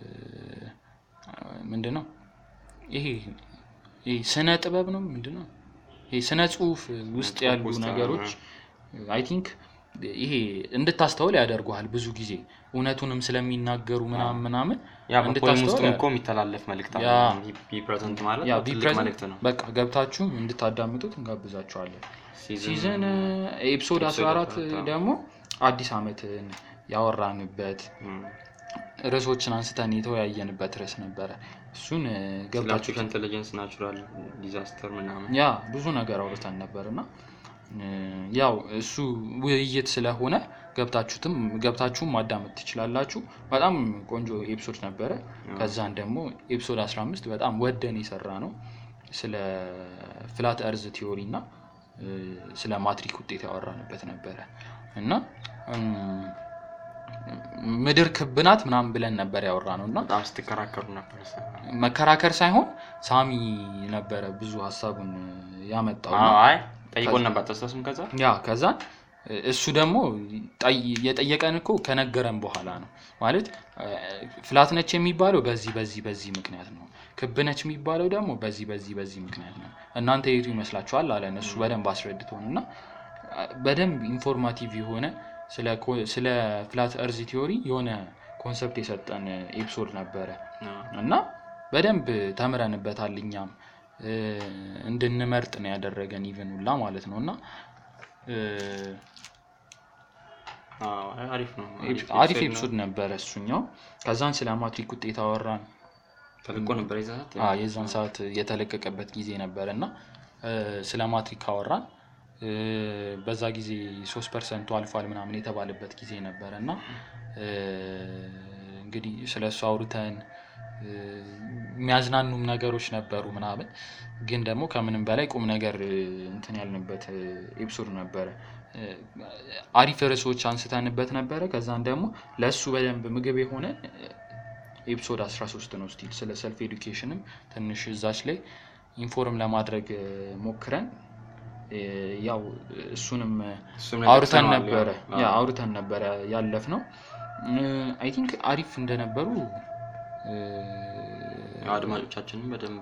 ምንድን ነው ይሄ ይሄ ስነ ጥበብ ነው ምንድን ነው ይሄ ስነ ጽሁፍ ውስጥ ጽሁፍ ያሉ ውስጥ፣ ነገሮች አይ ቲንክ ይሄ እንድታስተውል ያደርጉሃል። ብዙ ጊዜ እውነቱንም ስለሚናገሩ ምናምን ምናምን ያ በፖይም ውስጥ እንድታስተውል እኮ የሚተላለፍ መልእክት አለ። ያ። ቢ ፕሬዘንት ማለት ያ ያው ቢ ትልቅ ፕሬዘንት መልእክት ነው። በቃ ገብታችሁ እንድታዳምጡት እንጋብዛችኋለን። ሲዝን ኤፒሶድ ኤፒሶድ 14 14 ደግሞ አዲስ ዓመትን ያወራንበት እም። ርዕሶችን አንስተን የተወያየንበት ርዕስ ነበረ። እሱን እ፣ ስለ ገብታችሁ አርቲፊሻል ኢንቴሊጀንስ ናቹራል ዲዛስተር ምናምን ያ ብዙ ነገር አውርተን ነበር እና እ፣ ያው እሱ ውይይት ስለሆነ ገብታችሁትም ገብታችሁም ማዳመጥ ትችላላችሁ። በጣም ቆንጆ ኤፒሶድ ነበረ። ከዛን ደግሞ ኤፒሶድ 15 በጣም ወደን የሰራ ነው ስለ ፍላት እርዝ ቲዮሪ እና እ፣ ስለ ማትሪክ ውጤት ያወራንበት ነበረ እና እም፣ ምድር ክብ ናት ምናምን ብለን ነበር ያወራ ነው እና በጣም ስትከራከሩ ነበር። መከራከር ሳይሆን ሳሚ ነበረ ብዙ ሀሳቡን ያመጣው አዎ፣ እና አይ ጠይቆን ነበር ተስታስም ከዛ ያ ከዛን እሱ ደግሞ ጠይ- የጠየቀን እኮ ከነገረን በኋላ ነው ማለት ፍላት ነች የሚባለው በዚህ በዚህ በዚህ ምክንያት ነው ክብ ነች የሚባለው ደግሞ በዚህ በዚህ በዚህ ምክንያት ነው እናንተ የቱ ይመስላችኋል አለን እሱ በደንብ አስረድቶን እና በደንብ ኢንፎርማቲቭ የሆነ ስለ ኮ- ስለ ፍላት እርዝ ቲዮሪ የሆነ ኮንሰፕት የሰጠን ኤፒሶድ ነበረ እና በደንብ ተምረንበታል እኛም እ፣ እንድንመርጥ ነው ያደረገን ኢቨን ሁላ ማለት ነው እና እ፣ አዎ፣ አሪፍ ነው። አሪፍ ኤፒሶድ ኤፒሶድ ነበረ እሱኛው ከዛን ስለ ማትሪክ ውጤት አወራን ነው። ተልቆ ነበር የዛት አ፣ የዛን ሰዓት የተለቀቀበት ጊዜ ነበረ እና እ፣ ስለ ማትሪክ አወራን እ፣ በዛ ጊዜ ሶስት ፐርሰንቱ አልፏል ምናምን የተባለበት ጊዜ ነበረ እና እ፣ እንግዲህ ስለ እሱ አውርተን እ፣ የሚያዝናኑም ነገሮች ነበሩ ምናምን ግን ደግሞ ከምንም በላይ ቁም ነገር እ፣ እንትን ያልንበት እ፣ ኤፒሶድ ነበረ እ፣ አሪፍ ርዕሶች አንስተንበት ነበረ ከዛን ደግሞ ለእሱ በደንብ ምግብ የሆነ ኤፒሶድ 13 ነው ስቲል ስለ ሰልፍ ኤዱኬሽንም ትንሽ እዛች ላይ ኢንፎርም ለማድረግ እ፣ ሞክረን እ፣ ያው እሱንም እሱም ላይ አውርተን ጠቅሰነዋል፣ ነበረ ያው። ያ አዎ። አውርተን ነበረ ያለፍ ነው አይ ቲንክ አሪፍ እንደነበሩ እ፣ ያው አድማጮቻችንም በደንብ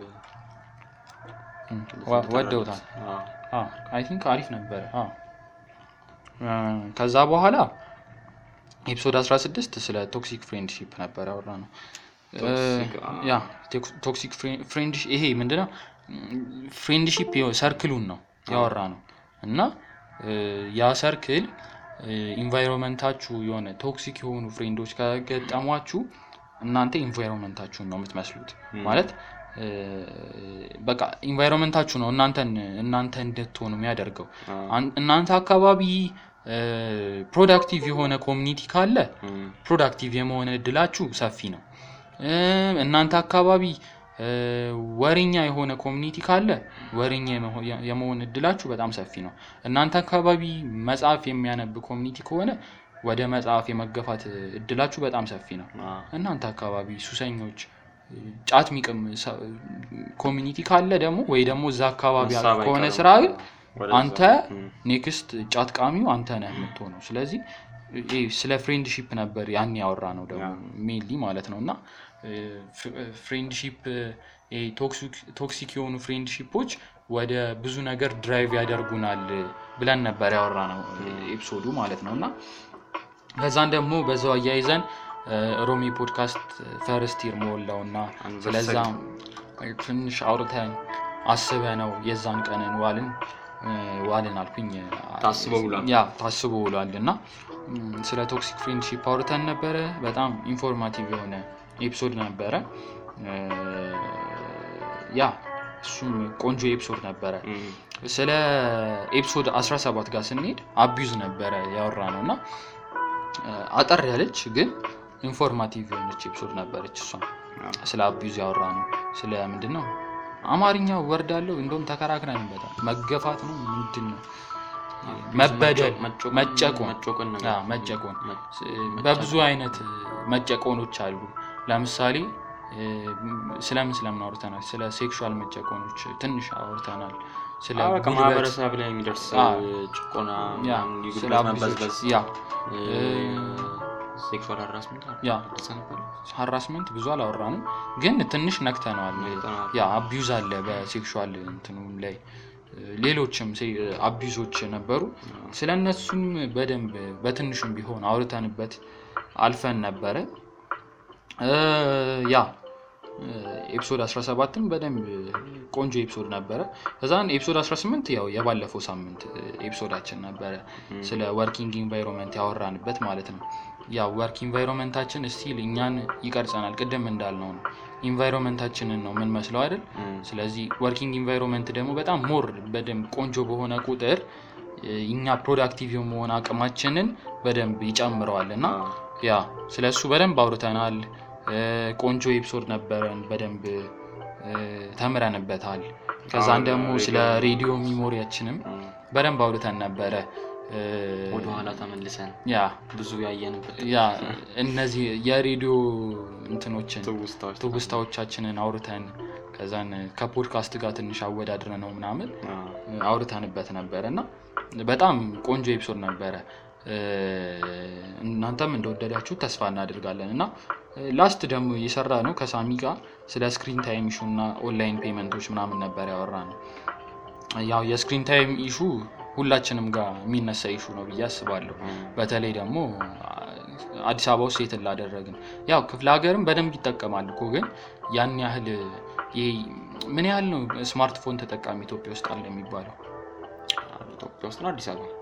ወ- ወደውታል አዎ። አይ ቲንክ አሪፍ ነበረ አዎ። እ፣ ከዛ በኋላ ኤፒሶድ 16 ስለ ቶክሲክ ፍሬንድሺፕ ነበር ያወራ ነው ቶክሲክ፣ አዎ። ያ ቶክሲክ ፍሬንድሺፕ ይሄ ምንድነው ፍሬንድሺፕ ሰርክሉን ነው ያወራ ነው እና እ፣ ያ ሰርክል ኢንቫይሮንመንታችሁ የሆነ ቶክሲክ የሆኑ ፍሬንዶች ከገጠሟችሁ እናንተ ኢንቫይሮንመንታችሁን ነው የምትመስሉት ማለት እ፣ በቃ ኢንቫይሮንመንታችሁ ነው እናንተን እናንተ እንድትሆኑ የሚያደርገው አዎ። አን- እናንተ አካባቢ ፕሮዳክቲቭ የሆነ ኮሚኒቲ ካለ እም፣ ፕሮዳክቲቭ የመሆን እድላችሁ ሰፊ ነው። እ፣ እናንተ አካባቢ እ፣ ወሬኛ የሆነ ኮሚኒቲ ካለ ወሬኛ የመሆ- የመሆን እድላችሁ በጣም ሰፊ ነው። እናንተ አካባቢ መጽሐፍ የሚያነብ ኮሚኒቲ ከሆነ ወደ መጽሐፍ የመገፋት እድላችሁ በጣም ሰፊ ነው። አዎ። እናንተ አካባቢ ሱሰኞች፣ ጫት ሚቅም ሰ- ኮሚኒቲ ካለ ደግሞ ወይ ደግሞ እዛ አካባቢ ሀሳብ ከሆነ አይቀርም። ስራ ግን ወደዛ። አንተ እም፣ ኔክስት ጫት ቃሚው አንተ ነህ የምትሆነው። ስለዚህ ይሄ ስለ ፍሬንድሺፕ ነበር ያን ያወራ ነው ደግሞ ሜንሊ ማለት ነው እና ፍሬንድሺፕ ቶክሲክ የሆኑ ፍሬንድሺፖች ወደ ብዙ ነገር ድራይቭ ያደርጉናል ብለን ነበር ያወራ ነው ኤፒሶዱ ማለት ነው እና ከዛን ደግሞ በዛው አያይዘን ሮሚ ፖድካስት ፈርስት ይር ሞላው እና አንቨርሰሪ። ስለዛም ትንሽ አውርተን አስበ ነው የዛን ቀንን ዋልን እ፣ ዋልን አልኩኝ ታስቦ ውሏል። ያ ታስቦ ውሏል እና ም፣ ስለ ቶክሲክ ፍሬንድሺፕ አውርተን ነበረ በጣም ኢንፎርማቲቭ የሆነ ኤፒሶድ ነበረ እ፣ ያ እሱም ቆንጆ ኤፒሶድ ነበረ እም፣ ስለ ኤፒሶድ 17 ጋር ስንሄድ አቢዩዝ ነበረ ያወራ ነው እና እ፣ አጠር ያለች ግን ኢንፎርማቲቭ የሆነች ኤፒሶድ ነበረች እሷ አዎ። ስለ አቢዩዝ ያወራ ነው ስለ ምንድን ነው አማርኛ ወርድ አለው እንደውም ተከራክረንበታል መገፋት ነው ምንድን ነው መበደል መጮ- መጨቆን መጮቆን ነገር። ያ፣ መጨቆን መ- በብዙ አይነት መጨቆኖች አሉ ለምሳሌ እ፣ ስለምን ስለምን አውርተናል ስለ ሴክሹዋል መጨቆኖች ትንሽ አውርተናል ስለ አዎ፣ በቃ ጉልበት ማህበረሰብ ላይ የሚደርስ አዎ። ጭቆና ያ ምናምን፣ ስለ የጉልበት አቢዩዞች መበዝበዝ ያ ሴክሹዋል ሃራስመንት ያ እንደዛ ነበር። ሀራስመንት ብዙ አላወራንም ግን ትንሽ ነክተነዋል ነክተነዋል። ያ አቢዩዝ አለ በሴክሹዋል እንትኑም ላይ ሌሎችም አቢዩዞች ነበሩ ስለ እነሱም በደንብ በትንሹም ቢሆን አውርተንበት አልፈን ነበረ እ፣ ያ ኤፒሶድ 17ም በደንብ ቆንጆ ኤፒሶድ ነበረ ከዛን ኤፒሶድ 18 ያው የባለፈው ሳምንት ኤፒሶዳችን ነበረ ስለ ወርኪንግ ኢንቫይሮንመንት ያወራንበት ማለት ነው ያው ወርክ ኢንቫይሮንመንታችን ስቲል እኛን ይቀርጸናል ቅድም እንዳልነው ነው ኢንቫይሮንመንታችንን ነው የምንመስለው አይደል እም፣ ስለዚህ ወርኪንግ ኢንቫይሮንመንት ደግሞ በጣም ሞር በደንብ ቆንጆ በሆነ ቁጥር እኛ ፕሮዳክቲቭ የመሆን አቅማችንን በደንብ ይጨምረዋል እና አዎ። ያ ስለ እሱ በደንብ አውርተናል። እ፣ ቆንጆ ኤፒሶድ ነበረን፣ በደንብ እ፣ ተምረንበታል። ከዛን አዎ፣ ደግሞ ስለ ሬዲዮ- ሬዲዮ ሚሞሪያችንም እም፣ በደንብ አውርተን ነበረ። እ፣ ወደኋላ ተመልሰን ያ ብዙ ያየንበት ያ እነዚህ የሬዲዮ እንትኖችን ትውስታዎች ትውስታዎቻችንን አውርተን ከዛን ከፖድካስት ጋር ትንሽ አወዳድረ ነው ምናምን አዎ። አውርተንበት ነበረ እና በጣም ቆንጆ ኤፒሶድ ነበረ። እ፣ እናንተም እንደወደዳችሁ ተስፋ እናደርጋለን እና ላስት ደግሞ የሰራ ነው ከሳሚ ጋር ስለ ስክሪን ታይም ኢሹ እና ኦንላይን ፔመንቶች ምናምን ነበር ያወራ ነው። ያው የስክሪን ታይም ኢሹ ሁላችንም ጋር የሚነሳ ኢሹ ነው ብዬ አስባለሁ። እም፣ በተለይ ደግሞ አዲስ አበባ ውስጥ ሴት ላደረግን ያው ክፍለ ሀገርም በደንብ ይጠቀማል እኮ ግን ያን ያህል ይሄ ምን ያህል ነው ስማርትፎን ተጠቃሚ ኢትዮጵያ ውስጥ አለ የሚባለው? ኢትዮጵያ ውስጥ ነው አዲስ አበባ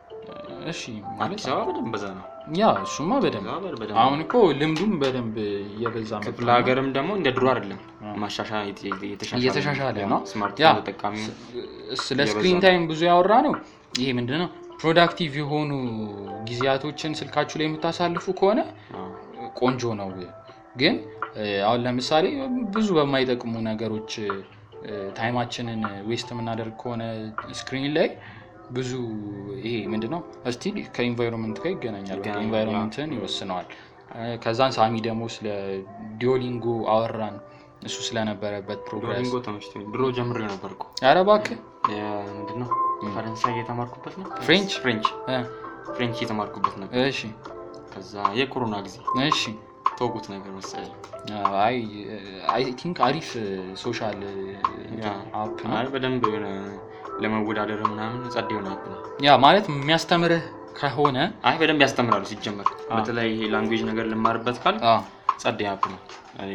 እሺ ማለት አዲስ አበባ በደንብ በዛ ነው ያ እሱማ በደንብ አዲስ አበባ በደንብ አሁን እኮ ልምዱም በደንብ እየበዛ መጣ ክፍለ እና ሀገርም ደግሞ እንደ ድሮ አይደለም አዎ። ማሻሻያ እየተሻሻለ ነው። ያ ስማርትፎን ተጠቃሚ ስለ እየበዛ ስክሪን ነው። ታይም ብዙ ያወራ ነው። ይሄ ምንድን ነው ፕሮዳክቲቭ የሆኑ ጊዜያቶችን ስልካችሁ ላይ የምታሳልፉ ከሆነ ቆንጆ ነው። ግን እ፣ አሁን ለምሳሌ ብዙ በማይጠቅሙ ነገሮች እ፣ ታይማችንን ዌስት የምናደርግ ከሆነ ስክሪን ላይ ብዙ ይሄ ምንድነው እስቲ ከኢንቫይሮንመንት ጋር ይገናኛል። በቃ ይገናኛል፣ ኢንቫይሮንመንትን ይወስነዋል። እ፣ ከዛን ሳሚ ደግሞ ስለ ዲዮሊንጎ አወራን። እሱ ስለነበረበት ፕሮግረስ ዶሚንጎ ተመችቶኝ ድሮ ጀምሬ ነበር እኮ ኧረ እባክህ ምንድን ነው ፈረንሳይ የተማርኩበት ነው ፍሬንች? ፍሬንች እ፣ ፍሬንች የተማርኩበት ነበር እሺ ከዛ የኮሮና ጊዜ እሺ ተውኩት ነገር መሰለኝ አይ አይ ቲንክ አሪፍ ሶሻል ያ አፕ ነው። አይ በደንብ የሆነ ለመወዳደር ምናምን ጸድ የሆነ አፕ ነው ያ ማለት የሚያስተምርህ ከሆነ አይ በደንብ ያስተምራሉ ሲጀመር አዎ። በተለይ ይሄ ላንጉዌጅ ነገር ልማርበት ካል አ፣ ጸድ አፕ ነው እኔ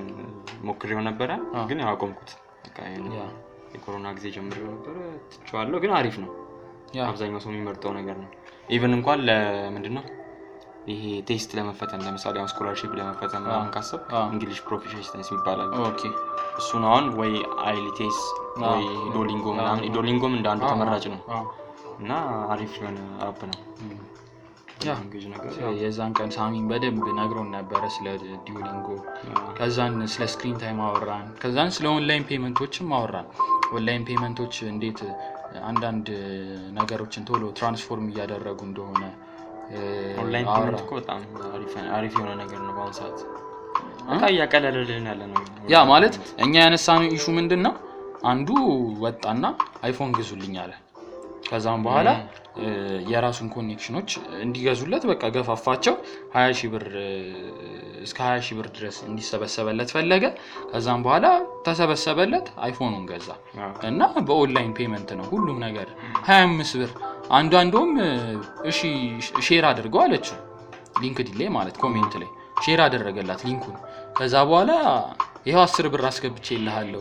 ሞክሬው ነበረ አዎ። ግን ያው አቆምኩት በቃ ይሄን ያ የኮሮና ጊዜ ጀምሬው ነበረ ትቼዋለሁ ግን አሪፍ ነው ያ አብዛኛው ሰው የሚመርጠው ነገር ነው ኢቨን እንኳን ለምንድን ነው ይሄ ቴስት ለመፈተን ለምሳሌ አሁን ስኮላርሽፕ ለመፈተን ምናምን ካሰብ አዎ። እንግሊሽ ፕሮፊሽንሲ ይባላል ኦኬ እሱን አሁን ወይ አይሊቴስ አዎ። ወይ ዶሊንጎ አዎ። ምናምን ዶሊንጎም እንደ አንዱ አዎ፣ ተመራጭ ነው አዎ። እና አሪፍ የሆነ አፕ ነው እም። ያ ላንጉዌጅ ነገር የዛን ቀን ሳሚን በደንብ ነግሮን ነበረ ስለ ዲዮሊንጎ ከዛን ስለ ስክሪን ታይም አወራን ከዛን ስለ ኦንላይን ፔመንቶችም አወራን ኦንላይን ፔመንቶች እንዴት አንዳንድ ነገሮችን ቶሎ ትራንስፎርም እያደረጉ እንደሆነ እ፣ ኦንላይን አወራን። ፔመንት እኮ በጣም አሪፍ- አሪፍ የሆነ ነገር ነው በአሁኑ ሰዓት በቃ እያቀለለልን ያለ ነው ያ ማለት እኛ ያነሳነው ኢሹ ምንድን ነው አንዱ ወጣና አይፎን ግዙልኝ አለ ከዛም በኋላ እ፣ የራሱን ኮኔክሽኖች እንዲገዙለት በቃ ገፋፋቸው ሀያ ሺህ ብር እ፣ እስከ ሀያ ሺህ ብር ድረስ እንዲሰበሰበለት ፈለገ ከዛም በኋላ ተሰበሰበለት አይፎኑን ገዛ አዎ። እና በኦንላይን ፔመንት ነው ሁሉም ነገር ሀያ አምስት ብር አንዷ እንደውም እ፣ እሺ ሼር አድርገው አለችው ሊንክዲን ላይ ማለት ኮሜንት ላይ ሼር አደረገላት ሊንኩን ከዛ በኋላ ይኸው አስር ብር አስገብቼ ይልሃለሁ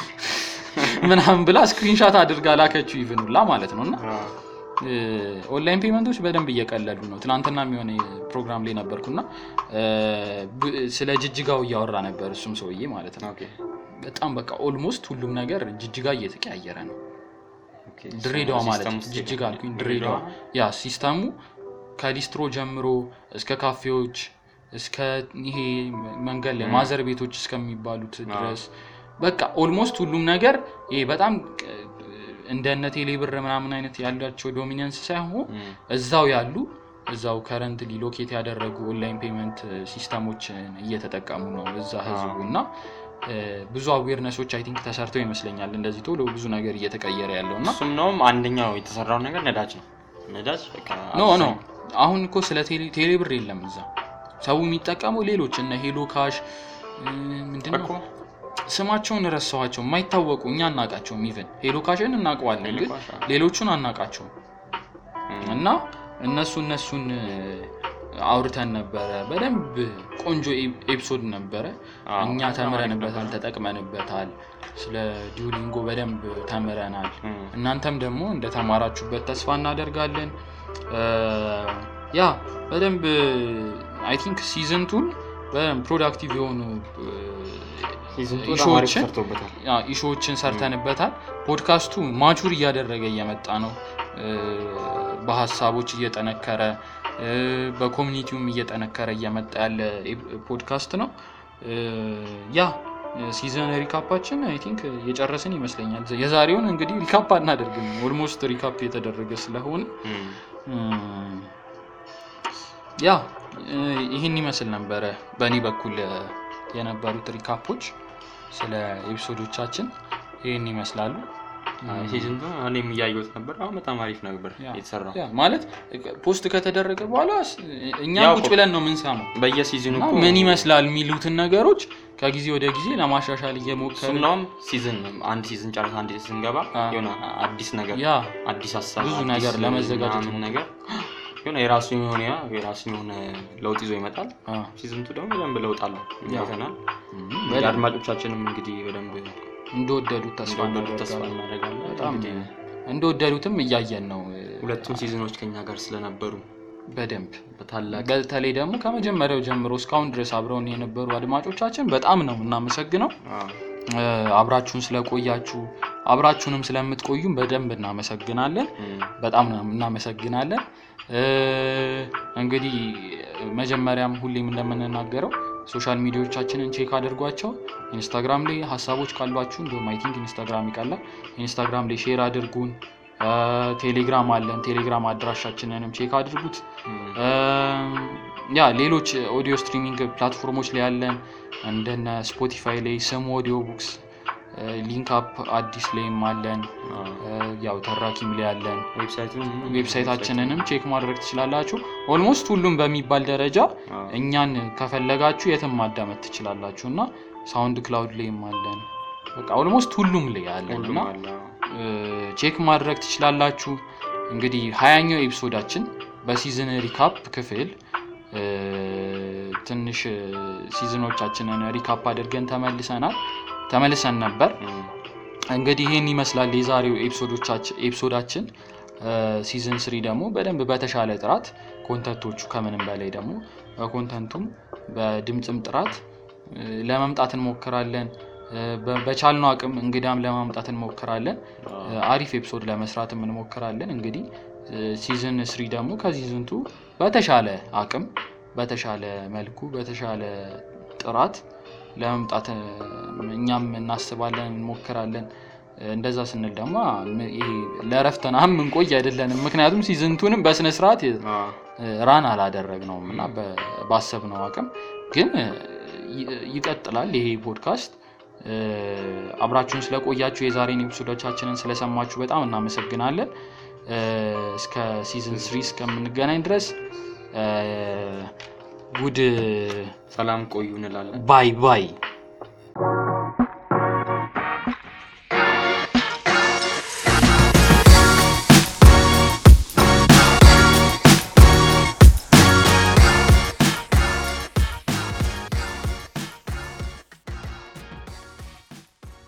ምናምን ብላ ስክሪንሻት አድርጋ ላከችው ይፍኑላ ማለት ነው እና አዎ። ኦንላይን ፔመንቶች በደንብ እየቀለሉ ነው። ትናንትና የሆነ ፕሮግራም ላይ ነበርኩና እ፣ ብ- ስለ ጅጅጋው እያወራ ነበር እሱም ሰውዬ ማለት ነው። ኦኬ በጣም በቃ ኦልሞስት ሁሉም ነገር ጅጅጋ እየተቀያየረ ነው። ኦኬ። ድሬዳዋ ማለት ሲስተም ውስጥ ጅጅጋ የለም። አልኩኝ፣ ድሬዳዋ ያ ሲስተሙ ከሊስትሮ ጀምሮ እስከ ካፌዎች እስከ ይሄ መንገድ ላይ ም። ማዘር ቤቶች እስከሚባሉት ድረስ በቃ ኦልሞስት ሁሉም ነገር ይሄ በጣም ቅ- እንደነ ቴሌብር ምናምን አይነት ያላቸው ዶሚናንስ ሳይሆን እም፣ እዛው ያሉ እዛው ከረንት ሊሎኬት ያደረጉ ኦንላይን ፔመንት ሲስተሞችን እየተጠቀሙ ነው እዛ ህዝቡ እና እ፣ ብዙ አዌርነሶች አይ ቲንክ ተሰርተው ይመስለኛል እንደዚህ ቶሎ ብዙ ነገር እየተቀየረ ያለው እና እሱም ነውም አንደኛው የተሰራው ነገር ነዳጅ ነው ነዳጅ በቃ ኖ ኖ አብዛኛው- አሁን እኮ ስለ ቴሌ- ቴሌብር የለም እዛ ሰው የሚጠቀመው ሌሎች እነ ሄሎ ካሽ እ፣ ምንድነው እኮ ስማቸውን ረሳኋቸው የማይታወቁ እኛ አናቃቸውም ኢቨን ሄሎ ካሽን እናውቀዋለን ሄሎ ግን ካሽ፣ አዎ። ሌሎቹን አናቃቸውም እም፣ እና እነሱ እነሱን እ፣ አውርተን ነበረ በደንብ ቆንጆ ኤ- ኤፒሶድ ነበረ አዎ፣ እኛ በጣም ተምረንበታል አሪፍ ነበር። ተጠቅመንበታል ስለ ዲዩሊንጎ በደንብ ተምረናል እም፣ እናንተም ደግሞ እንደተማራችሁበት ተስፋ እናደርጋለን እ፣ ያ በደንብ አይ ቲንክ ሲዝንቱን በደንብ ፕሮዳክቲቭ የሆኑ ሲዝን ቱ በጣም አሪፍ ኢሹዎችን ሰርቶበታል። ያ ኢሹዎችን ሰርተንበታል። ፖድካስቱ ማቹር እያደረገ እየመጣ ነው። እ፣ በሀሳቦች እየጠነከረ እ፣ በኮሚኒቲውም እየጠነከረ እየመጣ ያለ ኤ- ፖድካስት ነው። እ፣ ያ ሲዘን ሪካፓችን አይ ቲንክ የጨረስን ይመስለኛል። የዛሬውን እንግዲህ ሪካፕ አናደርግም፣ ኦልሞስት ሪካፕ የተደረገ ስለሆነ እም፣ እም፣ ያ እ፣ ይህን ይመስል ነበረ በእኔ በኩል እ፣ የነበሩት ሪካፖች ስለ ኤፒሶዶቻችን ይህን ይመስላሉ። አይ፣ ሲዝን ቱ እኔም እያየሁት ነበር። አሁን በጣም አሪፍ ነበር ያ። የተሰራው። ያ ማለት ፖስት ከተደረገ በኋላ ስ- እኛ ያው ቁጭ እኮ ብለን ነው የምንሰማው በየሲዝኑ እና እኮ ምን ይመስላል የሚሉትን ነገሮች ከጊዜ ወደ ጊዜ ለማሻሻል እየሞከርን እሱም ሲዝን አንድ ሲዝን ጨርስ አንድ ሲዝን ገባ አ። የሆነ አዲስ ነገር ያ አዲስ ሀሳብ ብዙ አዲስ ነገር ለመዘጋጀት ምናምን ነገር የሆነ የራሱ የሆነ የራሱ የሆነ ለውጥ ይዞ ይመጣል። አ፣ ሲዝን ቱ ደግሞ በደንብ ለውጥ አለው ያ። አይተናል። በደንብ አድማጮቻችንም እንግዲህ በደንብ እንደወደዱት ተስፋ እንደወደዱት ተስፋ እናደርጋለን። እናደርጋለን። በጣም እንግዲህ እንደወደዱትም እያየን ነው እ፣ ሁለቱም ሲዝኖች ከኛ ጋር ስለነበሩ በደንብ በታላቅ በተለይ ደግሞ ከመጀመሪያው ጀምሮ እስካሁን ድረስ አብረውን የነበሩ አድማጮቻችን በጣም ነው እናመሰግነው። አዎ፣ እ፣ አብራችሁን ስለቆያችሁ አብራችሁንም ስለምትቆዩም በደንብ እናመሰግናለን። እም፣ በጣም ነው እናመሰግናለን። እ፣ እንግዲህ መጀመሪያም ሁሌም እንደምንናገረው ሶሻል ሚዲያዎቻችንን ቼክ አድርጓቸው። ኢንስታግራም ላይ ሀሳቦች ካሏችሁ እንዲሁም አይ ቲንክ ኢንስታግራም ይቀላል። ኢንስታግራም ላይ ሼር አድርጉን። እ፣ ቴሌግራም አለን። ቴሌግራም አድራሻችንንም ቼክ አድርጉት። እም፣ እ፣ ያ ሌሎች ኦዲዮ ስትሪሚንግ ፕላትፎርሞች ላይ ያለን እንደነ ስፖቲፋይ ላይ ስም ኦዲዮ ቡክስ፣ ሊንክ አፕ አዲስ ላይም አለን። አዎ። እ፣ ያው ተራኪም ላይ ያለን ዌብሳይቱን ዌብሳይታችንንም ቼክ ማድረግ ትችላላችሁ። ኦልሞስት ሁሉም በሚባል ደረጃ አዎ፣ እኛን ከፈለጋችሁ የትም ማዳመጥ ትችላላችሁ እና ሳውንድ ክላውድ ላይም አለን። በቃ ኦልሞስት ሁሉም ላይ አለን ሁሉም እና አለ። አዎ። እ፣ ቼክ ማድረግ ትችላላችሁ። እንግዲህ ሀያኛው ኤፒሶዳችን በሲዝን ሪካፕ ክፍል እ፣ ትንሽ እ፣ ሲዝኖቻችንን ሪካፕ አድርገን ተመልሰናል ተመልሰን ነበር። እም፣ እንግዲህ ይህን ይመስላል የዛሬው ኤፒሶዶቻችን ኤፒሶዳችን። ሲዝን ስሪ ደግሞ በደንብ በተሻለ ጥራት ኮንተንቶቹ ከምንም በላይ ደግሞ በኮንተንቱም በድምፅም ጥራት እ፣ ለመምጣት እንሞክራለን። እ፣ በ- በቻልነው አቅም እንግዳም ለማምጣት እንሞክራለን። አዎ። እ፣ አሪፍ ኤፒሶድ ለመስራትም እንሞክራለን። እንግዲህ ሲዝን ስሪ ደግሞ ከሲዝን ቱ በተሻለ አቅም በተሻለ መልኩ በተሻለ ጥራት ለመምጣት እ፣ እኛም እናስባለን እንሞክራለን። እ፣ እንደዛ ስንል ደግሞ ም- ይሄ ለእረፍት ምናምን ምንቆይ አይደለንም። ምክንያቱም ሲዝንቱንም በስነ ስርዓት አዎ። ራን አላደረግነውም እና በ- ባሰብነው አቅም ግን እ፣ ይ- ይቀጥላል ይሄ ፖድካስት። እ፣ አብራችሁን ስለቆያችሁ የዛሬን ኤፒሶዶቻችንን ስለሰማችሁ በጣም እናመሰግናለን። እ፣ እስከ ሲዝን ስሪ እስከምንገናኝ ድረስ እ፣ ጉድ ሰላም ቆዩ እንላለን። ባይ ባይ